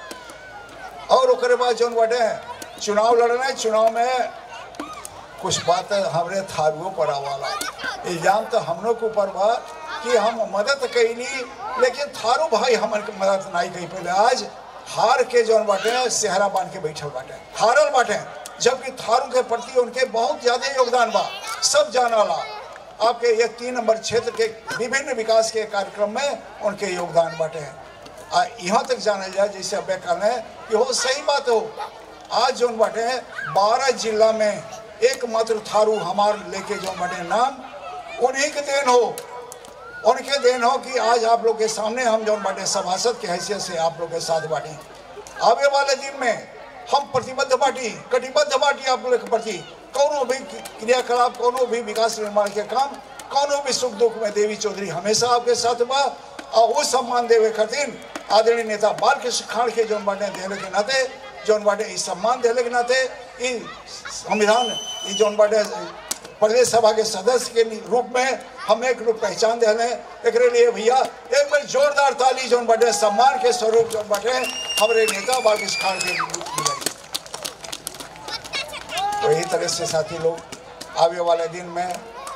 और ओकरे बाद जौन बाटे चुनाव लड़ना है चुनाव में कुछ बात हमरे थारुओं पर आवाला इल्जाम तो हम लोग के ऊपर बा कि हम मदद कैली लेकिन थारू भाई हमन के मदद नहीं कही पहले आज हार के जौन बाटे सेहरा बांध के बैठल बाटे हारल बाटे जबकि थारू के प्रति उनके बहुत ज्यादा योगदान बा सब जानाला आपके ये तीन नंबर क्षेत्र के विभिन्न विकास के कार्यक्रम में उनके योगदान बाटे आ यहाँ तक जाना जाए जैसे अब कहना है कि हो सही बात हो आज जो बाटे बारह जिला में एकमात्र थारू हमार लेके जो बाटे नाम उन्हीं के देन हो उनके देन हो कि आज आप लोग के सामने हम जो बाटे सभासद के हैसियत से आप लोग के साथ बाटी आवे वाले दिन में हम प्रतिबद्ध बाटी कटिबद्ध बाटी आप लोग के प्रति कोनो भी क्रियाकलाप कोनो भी विकास निर्माण के काम कोनो भी सुख दुख में देवी चौधरी हमेशा आपके साथ बा और वो सम्मान देवे खातिर आदरणीय नेता बालकृष्ण खान के जौन बाटे देने के नाते जौन बाटे इस सम्मान देने के नाते ई संविधान ई जौन बाटे प्रदेश सभा के सदस्य के रूप में हम एक रूप पहचान देने एक लिए भैया एक बार जोरदार ताली जौन बाटे सम्मान के स्वरूप जौन बाटे हमारे नेता बालकृष्ण खान के तो यही तरह से साथी लोग आवे वाले दिन में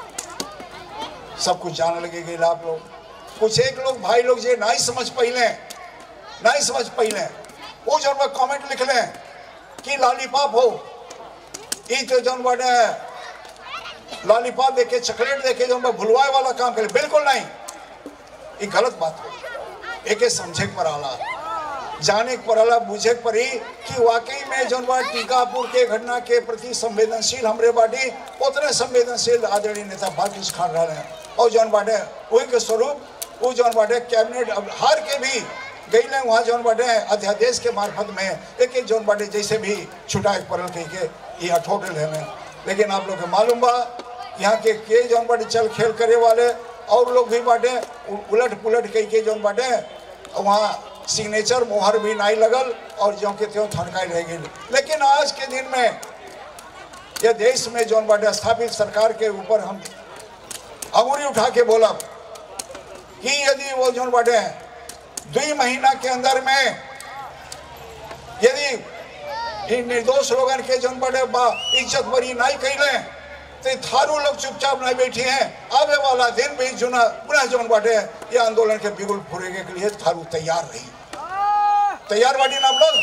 सब कुछ जान लगेगी आप लोग कुछ एक लोग भाई लोग जे नहीं समझ पहले नहीं समझ पहले वो जो कमेंट लिख लें कि लॉलीपॉप हो ई तो जौन बाटे लॉलीपॉप देके चॉकलेट देके जो भुलवाए वाला काम करे बिल्कुल नहीं ये गलत बात हो एके समझे के पर आला जाने के पर आला बुझे के परी कि वाकई में जौन बा टीकापुर के घटना के प्रति संवेदनशील हमरे बाटी उतने संवेदनशील आदरणीय नेता बाकी खान रहे हैं और जौन बाटे वही के स्वरूप वो जौन बाटे कैबिनेट अब हार के भी गई ने वहाँ जौन बाटे अध्यादेश के मार्फत में एक एक जौन बाटे जैसे भी छुटा के परल कही के ये अठोट रहे लेकिन आप लोग के मालूम बा यहाँ के के जौन बाटे चल खेल करे वाले और लोग भी बाटे उ- उलट पुलट कही के जौन बाटे वहाँ सिग्नेचर मोहर भी नहीं लगल और जो के त्यों थनकाई रह गई लेकिन आज के दिन में ये देश में जौन बाटे स्थापित सरकार के ऊपर हम अंगुरी उठा के बोला कि यदि वो जौन बाटे दुई महीना के अंदर में यदि इन निर्दोष लोगन के जौन बाटे बा इज्जत बरी नहीं कैले तो थारू लोग चुपचाप नहीं बैठी हैं आवे वाला दिन भी जुना पुनः जौन बाटे ये आंदोलन के बिगुल फुरेगे के लिए थारू तैयार रही तैयार बाटी ना आप लोग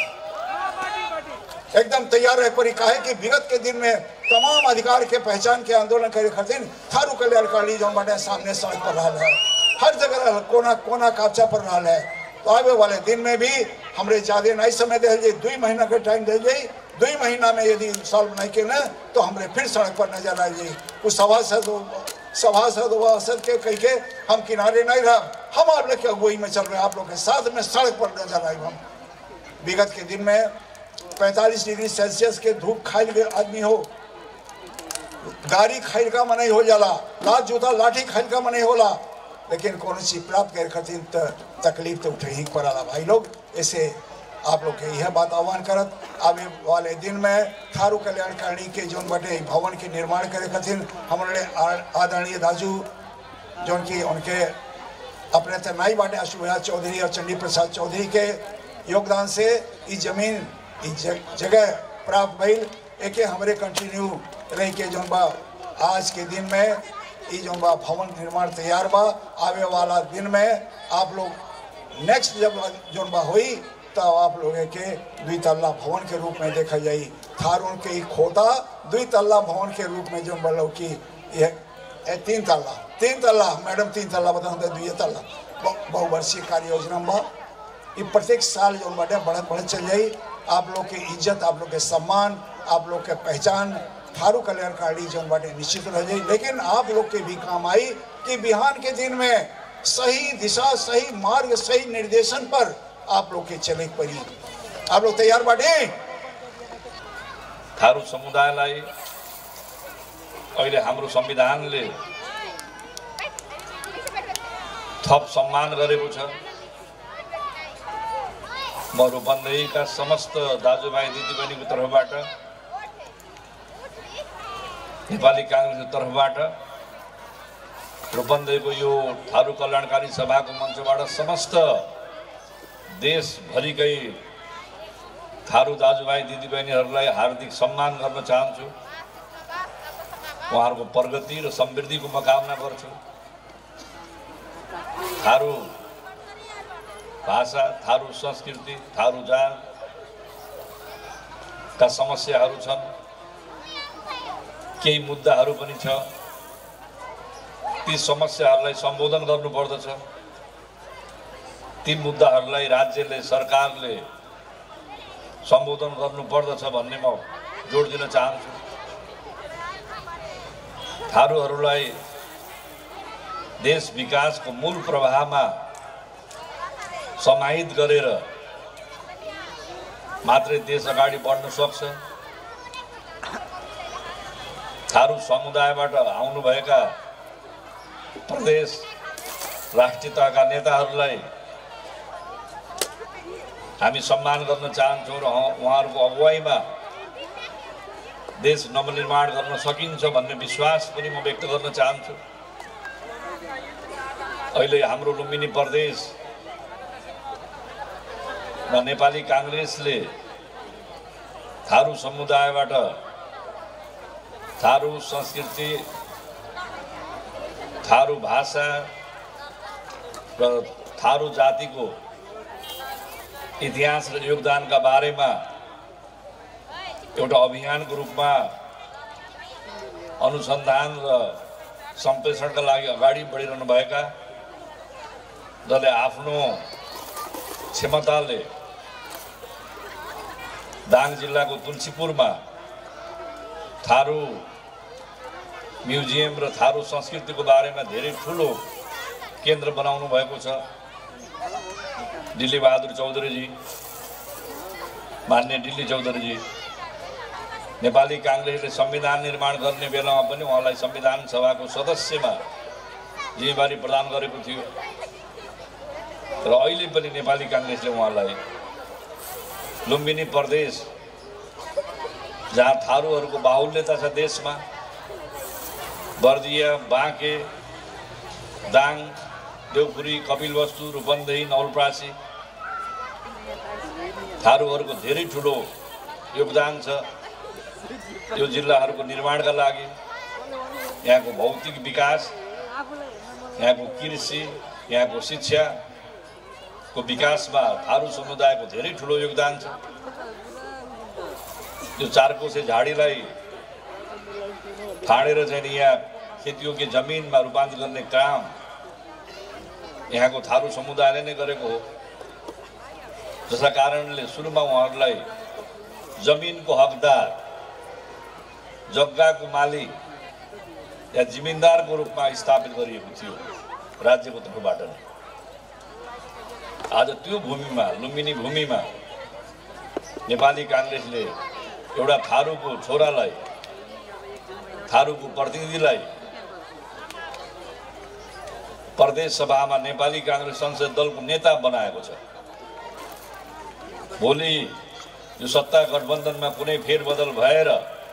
एकदम तैयार रहे परी काहे कि विगत के दिन में तमाम अधिकार के पहचान के आंदोलन करे खातिर थारू कल्याणकारी जौन बाटे सामने सड़क पर रहा है हर जगह रहल, कोना कोना कापचा पर रहा है तो आवे वाले दिन में भी हमरे ज्यादा नहीं समय दे जाए दुई महीना के टाइम दे जाए दुई महीना में यदि सॉल्व नहीं के तो हमरे फिर सड़क पर नजर आ जाए कुछ सभासद सभासद सभासद के कह के हम किनारे नहीं रह हम आप लोग के अगुवाई में चल रहे हैं आप लोग के साथ में सड़क पर नजर आए हम विगत के दिन में 45 डिग्री सेल्सियस के धूप खाइल गए आदमी हो गाड़ी खाइल का मनाई हो जाला लात जूता लाठी खाइल का मनाई होला लेकिन कौन चीज प्राप्त करे खातिर त तकलीफ तो उठे ही पड़ाला भाई लोग ऐसे आप लोग के यह बात आह्वान करत आवे वाले दिन में थारू कल्याणकारिणी के जोन बटे इ भवन के निर्माण करे खातिर हमारे आ- आदरणीय दाजू जोन की उनके अपने तनाई बाटे अशुभा चौधरी और चंडी प्रसाद चौधरी के योगदान से ई जमीन ई ज- जगह प्राप्त भइल एके हमरे कंटिन्यू रह के जोन बा आज के दिन में ई जोन बा भवन निर्माण तैयार बा आवे वाला दिन में आप लोग नेक्स्ट जब जोन बा होई तब आप लोग के दुई तल्ला भवन के रूप में देखा जाई थारून के ई खोता दुई तल्ला भवन के रूप में जोन बा लौकी यह ए, तीन तल्ला तीन तल्ला मैडम तीन तल्ला बता दुई तल्ला बहु- बहुवर्षीय कार्य योजना में बा ये प्रत्येक साल जो बाटे बढ़त बढ़त चल जाई आप लोग की इज्जत आप लोग के सम्मान आप लोग के पहचान थारू कल्याणकारी जो बाटे निश्चित रह जाई लेकिन आप लोग के भी काम आई कि बिहान के दिन में सही दिशा सही मार्ग सही निर्देशन पर आप लोग के चले के पड़ी आप लोग तैयार बाटे थारू समुदायलाई अहिले हाम्रो संविधानले थप सम्मान गरेको छ म रूपन्देहीका समस्त दाजुभाइ दिदीबहिनीको तर्फबाट नेपाली काङ्ग्रेसको तर्फबाट रूपन्देहीको यो थारू कल्याणकारी सभाको मञ्चबाट समस्त देशभरिकै थारू दाजुभाइ दिदीबहिनीहरूलाई हार्दिक सम्मान गर्न चाहन्छु उहाँहरूको प्रगति र समृद्धिको म कामना गर्छु थारू भाषा थारू संस्कृति थारू जातका समस्याहरू छन् केही मुद्दाहरू पनि छ ती समस्याहरूलाई सम्बोधन गर्नुपर्दछ ती मुद्दाहरूलाई राज्यले सरकारले सम्बोधन गर्नुपर्दछ भन्ने म जोड दिन चाहन्छु थारूहरूलाई देश विकासको मूल प्रवाहमा समाहित गरेर मात्रै देश अगाडि बढ्न सक्छ थारू समुदायबाट आउनुभएका प्रदेश राष्ट्रिय तहका नेताहरूलाई हामी सम्मान गर्न चाहन्छौँ र उहाँ- उहाँहरूको अगुवाईमा देश नवनिर्माण गर्न सकिन्छ भन्ने विश्वास पनि म व्यक्त गर्न चाहन्छु अहिले हाम्रो लुम्बिनी प्रदेश र नेपाली काङ्ग्रेसले थारू समुदायबाट थारू संस्कृति थारू भाषा र थारू जातिको इतिहास र योगदानका बारेमा एउटा अभियानको रूपमा अनुसन्धान र सम्प्रेषणका लागि अगाडि बढिरहनुभएका जसले आफ्नो क्षमताले दाङ जिल्लाको तुलसीपुरमा थारू म्युजियम र थारू संस्कृतिको बारेमा धेरै ठुलो केन्द्र बनाउनु भएको छ दिल्ली बहादुर चौधरीजी मान्य दिल्ली चौधरीजी नेपाली काङ्ग्रेसले संविधान निर्माण गर्ने बेलामा पनि उहाँलाई संविधान सभाको सदस्यमा जिम्मेवारी प्रदान गरेको थियो र अहिले पनि नेपाली काङ्ग्रेसले उहाँलाई लुम्बिनी प्रदेश जहाँ थारूहरूको बाहुल्यता छ देशमा बर्दिया बाँके दाङ देवपुरी कपिलवस्तु रूपन्देही नवलप्रासी थारूहरूको धेरै ठुलो योगदान छ यो जिल्लाहरूको निर्माणका लागि यहाँको भौतिक विकास यहाँको कृषि यहाँको शिक्षाको विकासमा थारू समुदायको धेरै ठुलो योगदान छ यो चारकोसे झाडीलाई फाँडेर चाहिँ नि यहाँ खेतीयोग्य जमिनमा रूपान्तरण गर्ने काम यहाँको थारू समुदायले नै गरेको हो जसका कारणले सुरुमा उहाँहरूलाई जमिनको हकदार जग्गाको मालिक या जिमिन्दारको रूपमा स्थापित गरिएको थियो राज्यको तर्फबाट नै आज त्यो भूमिमा लुम्बिनी भूमिमा नेपाली काङ्ग्रेसले एउटा थारूको छोरालाई थारूको प्रतिनिधिलाई प्रदेश सभामा नेपाली काङ्ग्रेस संसद दलको नेता बनाएको छ भोलि यो सत्ता गठबन्धनमा कुनै फेरबदल भएर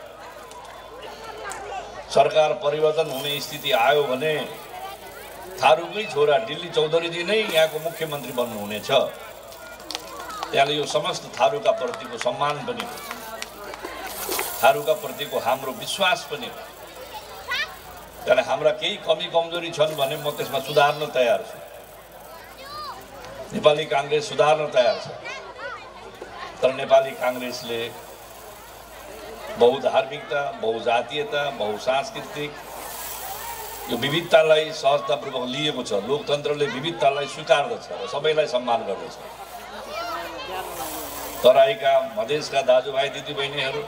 सरकार परिवर्तन हुने स्थिति आयो भने थारूकै छोरा दिल्ली चौधरीजी नै यहाँको मुख्यमन्त्री बन्नुहुनेछ त्यहाँले यो समस्त थारूका प्रतिको सम्मान पनि हो थारूका प्रतिको हाम्रो विश्वास पनि हो त्यहाँले हाम्रा केही कमी कमजोरी छन् भने म त्यसमा सुधार्न तयार छु नेपाली काङ्ग्रेस सुधार्न तयार छ तर नेपाली काङ्ग्रेसले बहुधार्मिकता बहुजातीयता बहुसांस्कृतिक यो विविधतालाई सहजतापूर्वक लिएको छ लोकतन्त्रले विविधतालाई स्वीकार्दछ र सबैलाई सम्मान गर्दछ तराईका मधेसका दाजुभाइ दिदीबहिनीहरू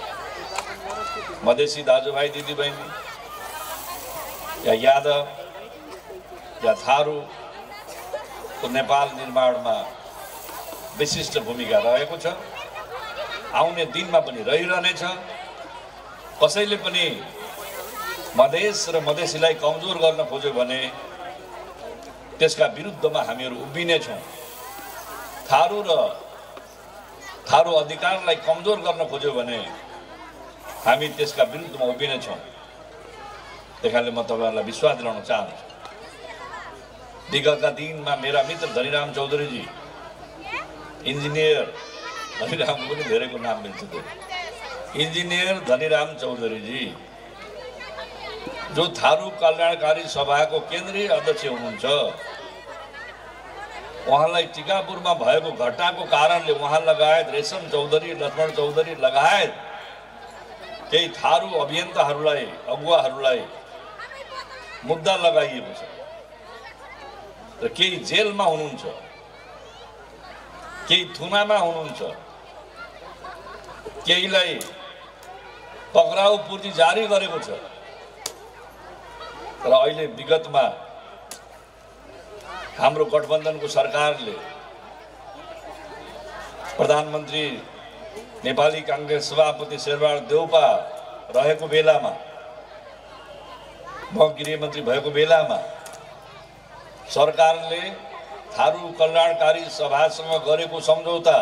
मधेसी दाजुभाइ दिदीबहिनी या यादव या थारूको नेपाल निर्माणमा विशिष्ट भूमिका रहेको छ आउने दिनमा पनि रहिरहनेछ कसैले पनि मधेस र मधेसीलाई कमजोर गर्न खोज्यो भने त्यसका विरुद्धमा हामीहरू उभिनेछौँ थारू र थारू अधिकारलाई कमजोर गर्न खोज्यो भने हामी त्यसका विरुद्धमा उभिनेछौँ त्यही कारणले म तपाईँहरूलाई विश्वास दिलाउन चाहन्छु विगतका दिनमा मेरा मित्र धनीराम चौधरीजी इन्जिनियर धनीरामको पनि धेरैको नाम मिल्छ त्यो इन्जिनियर धनीराम चौधरीजी जो थारू कल्याणकारी सभाको केन्द्रीय अध्यक्ष हुनुहुन्छ उहाँलाई टिकापुरमा भएको घटनाको कारणले उहाँ लगायत रेशम चौधरी लक्ष्मण चौधरी लगायत केही थारू अभियन्ताहरूलाई अगुवाहरूलाई मुद्दा लगाइएको छ र केही जेलमा हुनुहुन्छ केही थुनामा हुनुहुन्छ केहीलाई पक्राउ पूर्ति जारी गरेको छ र अहिले विगतमा हाम्रो गठबन्धनको सरकारले प्रधानमन्त्री नेपाली काङ्ग्रेस सभापति शेरबहादुर देउपा रहेको बेलामा म गृहमन्त्री भएको बेलामा सरकारले थारू कल्याणकारी सभासँग गरेको सम्झौता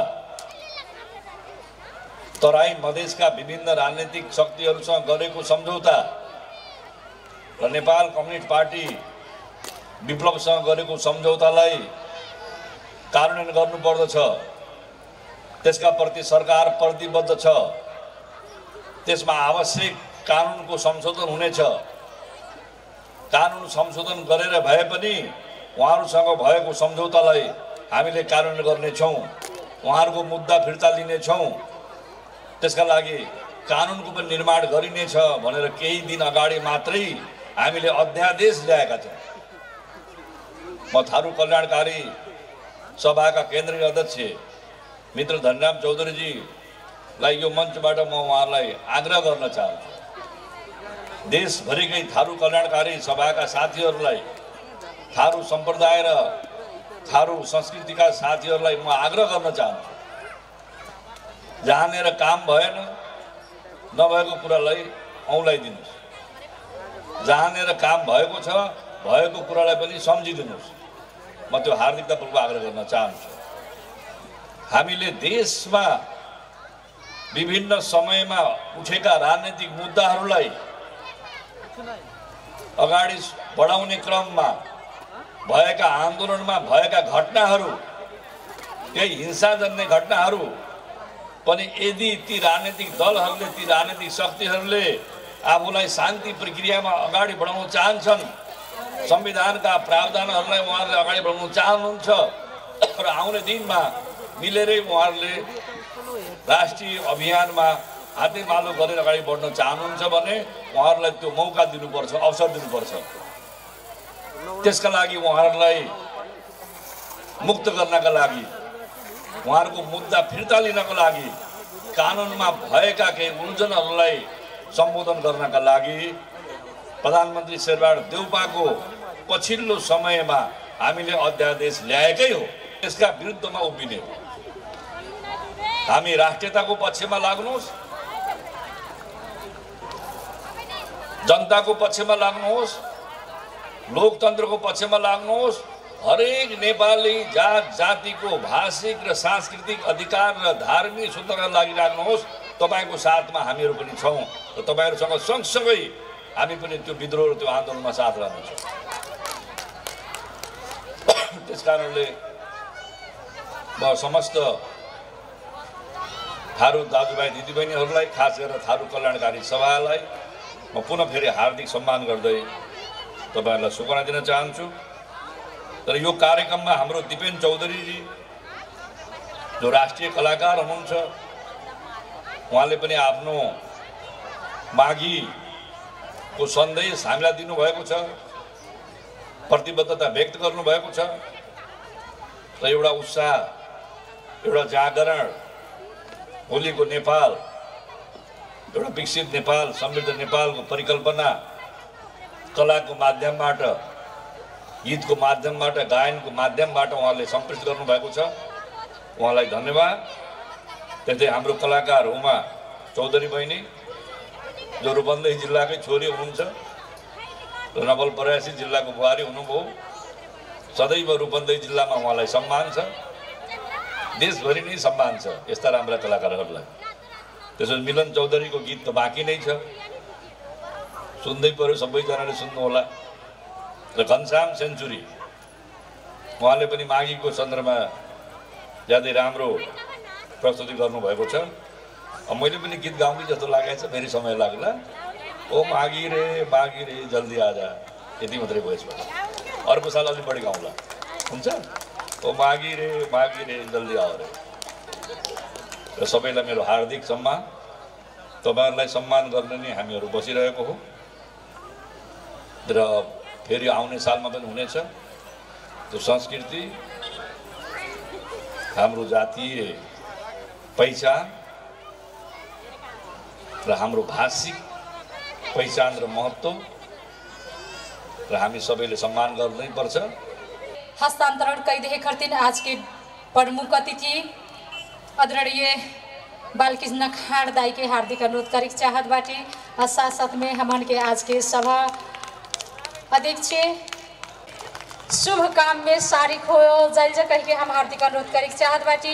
तराई मधेसका विभिन्न राजनैतिक शक्तिहरूसँग गरेको सम्झौता र नेपाल कम्युनिस्ट पार्टी विप्लवसँग गरेको सम्झौतालाई कार्यान्वयन गर्नुपर्दछ त्यसका प्रति सरकार प्रतिबद्ध छ त्यसमा आवश्यक कानुनको संशोधन हुनेछ कानुन संशोधन गरेर भए पनि उहाँहरूसँग भएको सम्झौतालाई हामीले कार्यान्वयन गर्नेछौँ उहाँहरूको मुद्दा फिर्ता लिनेछौँ त्यसका लागि कानुनको पनि निर्माण गरिनेछ भनेर केही दिन अगाडि मात्रै हामीले अध्यादेश ल्याएका छौँ म थारू कल्याणकारी सभाका केन्द्रीय अध्यक्ष मित्र धनराम चौधरीजीलाई यो मञ्चबाट म उहाँहरूलाई आग्रह गर्न चाहन्छु देशभरिकै थारू कल्याणकारी सभाका साथीहरूलाई थारू सम्प्रदाय र थारू संस्कृतिका साथीहरूलाई म आग्रह गर्न चाहन्छु जहाँनिर काम भएन नभएको कुरालाई औँलाइदिनुहोस् जहाँनिर काम भएको छ भएको कुरालाई पनि सम्झिदिनुहोस् म त्यो हार्दिकतापूर्वक आग्रह गर्न चाहन्छु हामीले देशमा विभिन्न समयमा उठेका राजनैतिक मुद्दाहरूलाई अगाडि बढाउने क्रममा भएका आन्दोलनमा भएका घटनाहरू केही हिंसाजन्य घटनाहरू पनि यदि ती राजनैतिक दलहरूले ती राजनैतिक शक्तिहरूले आफूलाई शान्ति प्रक्रियामा अगाडि बढाउन चाहन्छन् संविधानका प्रावधानहरूलाई उहाँहरूले अगाडि बढाउन चाहनुहुन्छ र आउने दिनमा मिलेरै उहाँहरूले राष्ट्रिय अभियानमा हातेमालो गरेर अगाडि बढ्न चाहनुहुन्छ भने उहाँहरूलाई त्यो मौका दिनुपर्छ अवसर दिनुपर्छ त्यसका लागि उहाँहरूलाई मुक्त गर्नका लागि उहाँहरूको मुद्दा फिर्ता लिनको लागि कानुनमा भएका केही उल्झनहरूलाई सम्बोधन गर्नका लागि प्रधानमन्त्री शेरबहादुर देउपाको पछिल्लो समयमा हामीले अध्यादेश ल्याएकै हो त्यसका विरुद्धमा उभिने हो हामी राष्ट्रियताको पक्षमा लाग्नुहोस् जनताको पक्षमा लाग्नुहोस् लोकतन्त्रको पक्षमा लाग्नुहोस् हरेक नेपाली जात जातिको भाषिक र सांस्कृतिक अधिकार र धार्मिक स्वतन्त्रका लागि लाग्नुहोस् तपाईँको साथमा हामीहरू पनि छौँ र तपाईँहरूसँग सँगसँगै हामी पनि त्यो विद्रोह र त्यो आन्दोलनमा साथ रहनेछौँ त्यस कारणले म समस्त थारू दाजुभाइ दिदीबहिनीहरूलाई खास गरेर थारू कल्याणकारी सभालाई म पुनः फेरि हार्दिक सम्मान गर्दै तपाईँहरूलाई शुभकामना दिन चाहन्छु तर यो कार्यक्रममा हाम्रो दिपेन चौधरीजी जो राष्ट्रिय कलाकार हुनुहुन्छ उहाँले पनि आफ्नो माघीको सन्देश हामीलाई दिनुभएको छ प्रतिबद्धता व्यक्त गर्नुभएको छ र एउटा उत्साह एउटा जागरण भोलिको नेपाल एउटा विकसित नेपाल समृद्ध नेपालको परिकल्पना कलाको माध्यमबाट गीतको माध्यमबाट गायनको माध्यमबाट उहाँले सम्प्रेषित गर्नुभएको छ उहाँलाई धन्यवाद त्यस्तै हाम्रो कलाकार उमा चौधरी बहिनी जो रूपन्देही जिल्लाकै छोरी हुनुहुन्छ र नवलपरासी जिल्लाको बुहारी हुनुभयो सदैव रूपन्देही जिल्लामा उहाँलाई सम्मान छ देशभरि नै सम्मान छ यस्ता राम्रा कलाकारहरूलाई त्यसो मिलन चौधरीको गीत त बाँकी नै छ सुन्दै पऱ्यो सबैजनाले सुन्नुहोला र घनश्याम सेन्चुरी उहाँले पनि माघीको सन्दर्भमा ज्यादै राम्रो प्रस्तुति गर्नुभएको छ अब मैले पनि गीत गाउँदै जस्तो लागेको छ फेरि समय लाग्ला ओ माघी रे माघी रे जल्दी आजा यति मात्रै भयो यसबाट अर्को साल अलिक बढी गाउँला हुन्छ ओ माघी रे माघी रे जल्दी आऊ रे र सबैलाई मेरो हार्दिक सम्मान तपाईँहरूलाई सम्मान गर्न नै हामीहरू बसिरहेको हो र फेरि आउने सालमा पनि हुनेछ त्यो संस्कृति हाम्रो जातीय पहिचान र हाम्रो भाषिक पहिचान र महत्त्व र हामी सबैले सम्मान गर्नै पर्छ हस्तांतरण कैदे खर्तिन आज के प्रमुख अतिथि आदरणीय बालकृष्ण खाड़ दाई के हार्दिक अनुरोध करे के चाहत बाटी और साथ साथ में हमन के आज के सभा अध्यक्ष शुभ काम में शारिक हो जाइल जा कह के हम हार्दिक अनुरोध करे के चाहत बाटी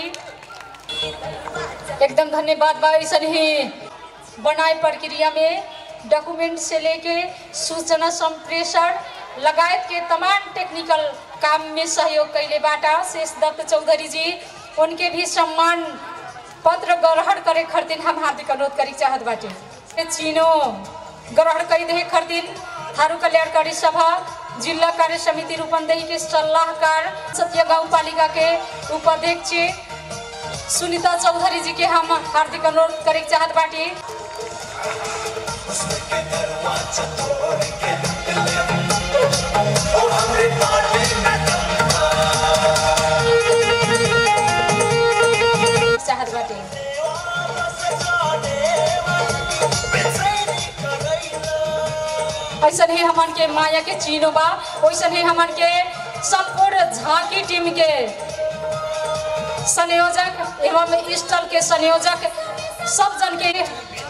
एकदम धन्यवाद बा ऐसा ही बनाए प्रक्रिया में डॉक्यूमेंट से लेके सूचना संप्रेषण लगायत के तमाम टेक्निकल काम में सहयोग कैले बाटा शेष दत्त चौधरी जी उनके भी सम्मान पत्र ग्रहण करे खर्तिन हम हार्दिक अनुरोध करे चाहत बाटे चीनो ग्रहण कई दे खरदिन थारू कल्याणकारी सभा जिला कार्य समिति रूपंदेही के सलाहकार सत्य गांव पालिका के उपाध्यक्ष सुनीता चौधरी जी के हम हार्दिक अनुरोध करे के चाहत बाटी चाहत बाटी ऐसन ही हमन के माया के चीनो बा वैसन ही हमन के संपूर्ण झांकी टीम के संयोजक एवं स्टल के संयोजक सब जन के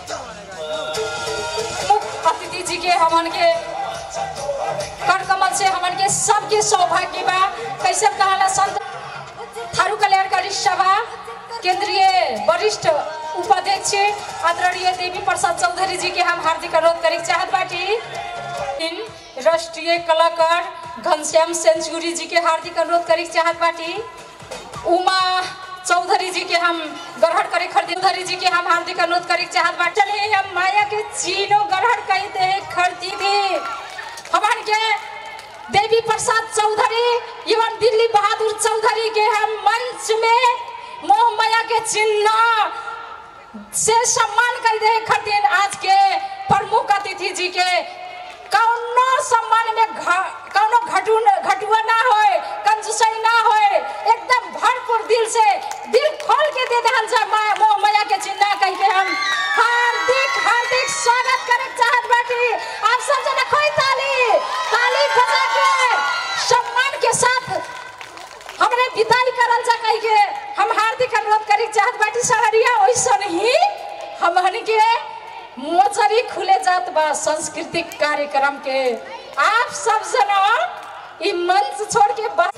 मुख्य अतिथि जी के हमन के कर कमल से हमन के सबके सौभाग्य बा कैसे कहला संत थारू कल्याणकारी सभा केंद्रीय वरिष्ठ उपाध्यक्ष आदरणीय देवी प्रसाद चौधरी जी के हम हार्दिक अनुरोध करे के चाहत बाटी इन राष्ट्रीय कलाकार घनश्याम सेंचुरी जी के हार्दिक अनुरोध करे के चाहत बाटी उमा चौधरी जी के हम ग्रहण करे खरीद चौधरी जी के हम हार्दिक अनुरोध करे के चाहत बाटी चले हम माया के चीनो ग्रहण कहते हैं खरीदी थी हमारे के देवी प्रसाद चौधरी एवं दिल्ली बहादुर चौधरी के हम मंच में मोह माया के चिन्ह से सम्मान कर दे खातिर आज के प्रमुख अतिथि जी के कौनो सम्मान में घ- कौनो घटू घटुआ ना होए कंजूसई ना होए एकदम भरपूर दिल से दिल खोल के दे दहल जा मा मोह माया के चिन्ह कह के हम हार्दिक हार्दिक स्वागत करे चाहत बाटी आप सब जना कोई ताली ताली बजा के सम्मान के साथ हमरे विदाई करल जा कह के हम हार्दिक अनुरोध करे चाहत बाटी सहरिया ओइसन ही हमहन के मोचरी खुले जात बा सांस्कृतिक कार्यक्रम के आप सब जना ई मंच छोड़ के बा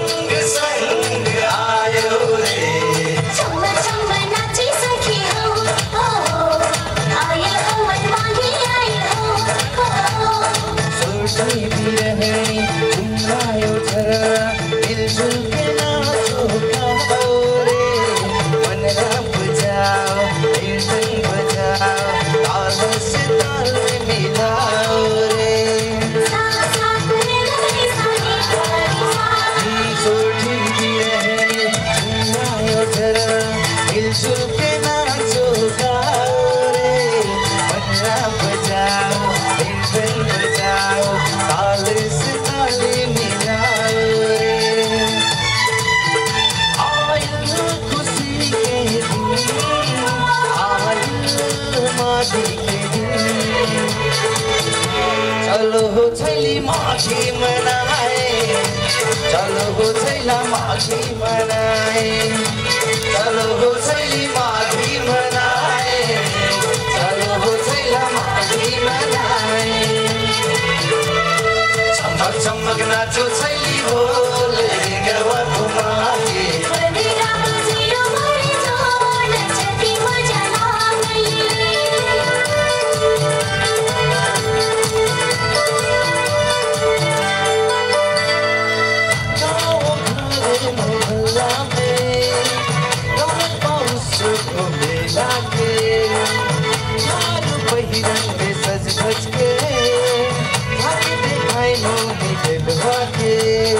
चम्मा चम्मा नाची सखी हो हो आए हो मनमानी आए हो हो सोची भी रहनी घुमायो झरना मिलजुल के नाचो गाओ रे मन रब जाओ कीर्तन बजाओ ताल से ताल मिलाओ रे सोची भी रहनी घुमायो झरना मिलजुल के नाचो गाओ रे मन रब जाओ कीर्तन बजाओ ताल से ताल मिलाओ रे आयल खुशी के दिन आयल माघी के दिन चलो हो छैली माघी मनाए चलो हो छैला माघी मनाए चलो हो छैली माघी मनाए चलो हो छैला माघी मनाए चमक चमक नाचो छैली बोले गरबा घुमाए मेरा बजियो मोरी जो नचती मजा ना मोहल्ला में कमल पाउस को मेला के चार पहिरन में सज धज के भाग दिखाई मोही दिलवा के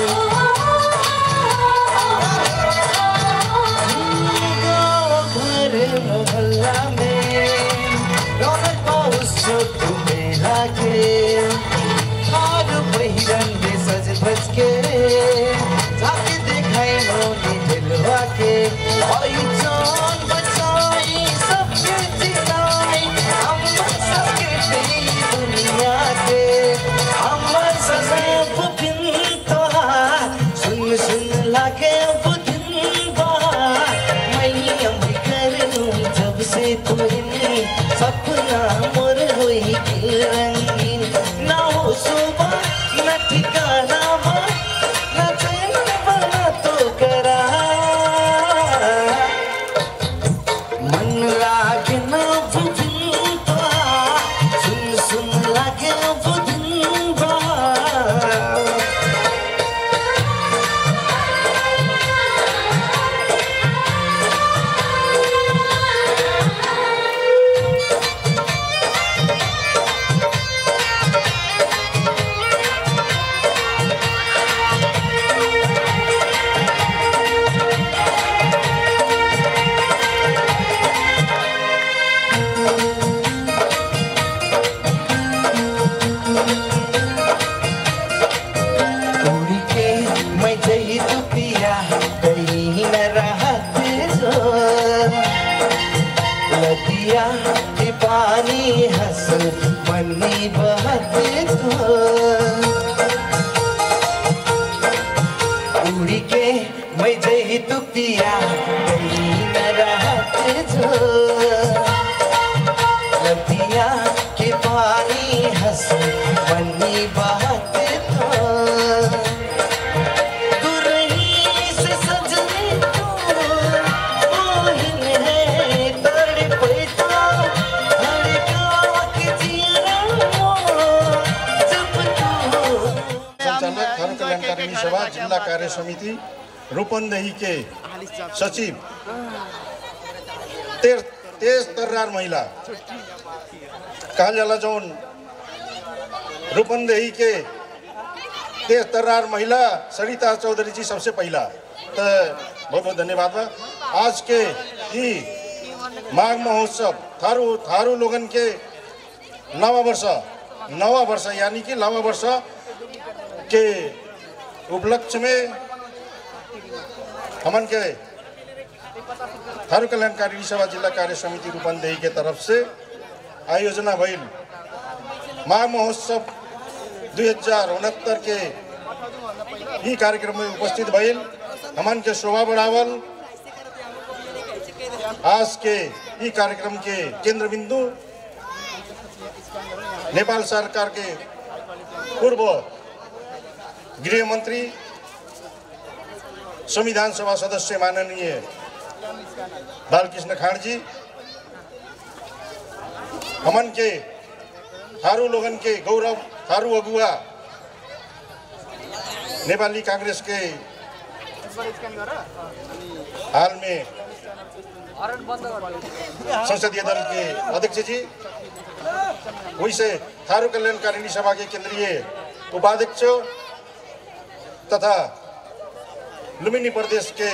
गाँव घर मोहल्ला में कमल पाउस को मेला के चार पहिरन में सज धज के जाके देखाई मोनी दिलवा के आई जान बचाई सबके जिलाई हम सबके तेरी दुनिया के हम सब दिन तोहार सुन सुन लागे अब दिन बार मैं अब कर लूं जब से तुम्हें सपना मोर हुई दिल रंगीन ना हो सुबह न ठिकाना बा न चैन बना तो करा मन लागे ना बुझन बा सुन सुन लागे बुझन बा नदिया के पानी हंस मनी बहते तो उड़ी के मैं जही तू पिया कहीं न रहत जो नदिया के पानी हंस मनी बहते तो दुरही से सजने तो मोहिन है तड़पे तो धड़कावा के जियरा मोर जब तू संचालक थारू कल्याणकारिणी सभा जिल्ला कार्य समिति रूपन्देही के सचिव तेज तेज तर्रार महिला कहल जाला जौन रूपन्देही के तेज तर्रार महिला सरिता चौधरी जी सबसे पहला तो बहुत बहुत धन्यवाद बा आज के ही माघ महोत्सव थारू थारू लोगन के नवा वर्ष नवा वर्ष यानी कि नवा वर्ष के उपलक्ष्य में हमन के थारू कल्याणकारी सभा जिला कार्य समिति रूपन्देही के तरफ से आयोजना भइल माघ महोत्सव दुई हजार उनहत्तर के ही कार्यक्रम में उपस्थित भइल हमन के शोभा बढ़ावल आज के ही कार्यक्रम के केंद्र बिंदु नेपाल सरकार के पूर्व गृह मंत्री संविधान सभा सदस्य माननीय बालकृष्ण खाड़ जी हमन के थारू लोगन के गौरव थारू अगुआ नेपाली कांग्रेस के हाल में संसदीय दल के अध्यक्ष जी वैसे थारू कल्याणकारिणी सभा के केंद्रीय उपाध्यक्ष तथा लुम्बिनी प्रदेश के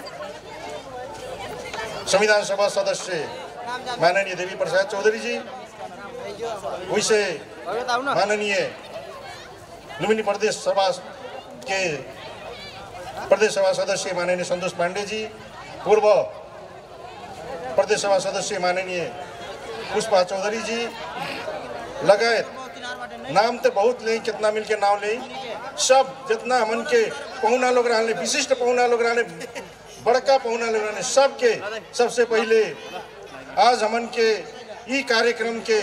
संविधान सभा सदस्य माननीय देवी प्रसाद चौधरी जी वैसे माननीय लुम्बिनी प्रदेश सभा के प्रदेश सभा सदस्य माननीय संतोष पांडे जी पूर्व प्रदेश सभा सदस्य माननीय पुष्पा चौधरी जी लगायत नाम तो बहुत नहीं कितना मिल के नाम नहीं सब जितना हमन के पहुना लोग रहने विशिष्ट पहुना लोग रहने बड़का पहुना लोग रहने सबके सबसे पहले आज हमन के ई कार्यक्रम के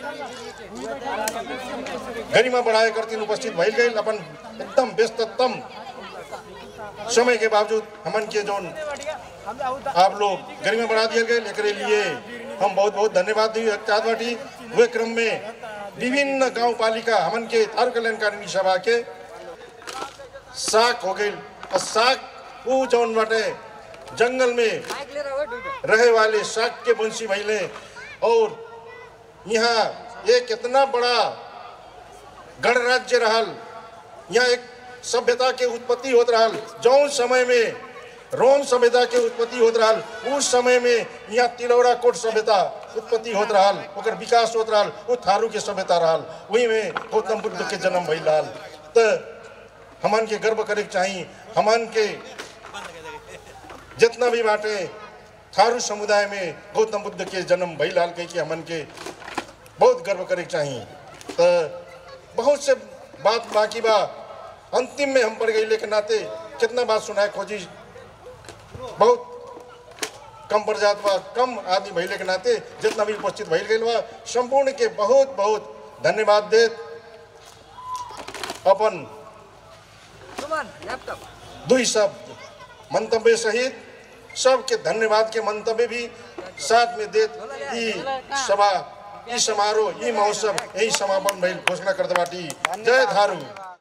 गरिमा बढ़ाए करती उपस्थित भइल गई अपन एकदम व्यस्ततम समय के बावजूद हमन के जोन आप लोग गरिमा बढ़ा दिए गए एकरे लिए हम बहुत बहुत धन्यवाद दी चाहत बाटी हुए क्रम में विभिन्न गांव पालिका हमन के थारू कल्याणकारिणी सभा के साक हो गई और साक ऊ जौन बाटे जंगल में रहे वाले साक के वंशी भैले और यहाँ एक इतना बड़ा गणराज्य रहल यहाँ एक सभ्यता के उत्पत्ति होत रहल जौन समय में रोम सभ्यता के उत्पत्ति होत रहल उस समय में यहाँ तिलौरा कोट सभ्यता उत्पत्ति होत रहल ओकर विकास होत रहल वो थारू के सभ्यता रहल वही में गौतम बुद्ध के जन्म भइल रहल तो हमन के गर्व करे के चाही हमन के जितना भी बाटे थारू समुदाय में गौतम बुद्ध के जन्म भइल रहल कह के हमन के बहुत गर्व करे के चाही तो बहुत से बात बाकी बा अंतिम में हम पड़ गई के नाते कितना बात सुनाए खोजी बहुत कम पड़ जात बा कम आदमी भइले के नाते जितना भी उपस्थित भइल गई बा संपूर्ण के बहुत बहुत धन्यवाद देत अपन दुई शब्द मंतव्य सहित सबके धन्यवाद के मंतव्य भी साथ में देत ई सभा ई समारोह ई महोत्सव यही समापन भइल घोषणा करते बाटी जय थारू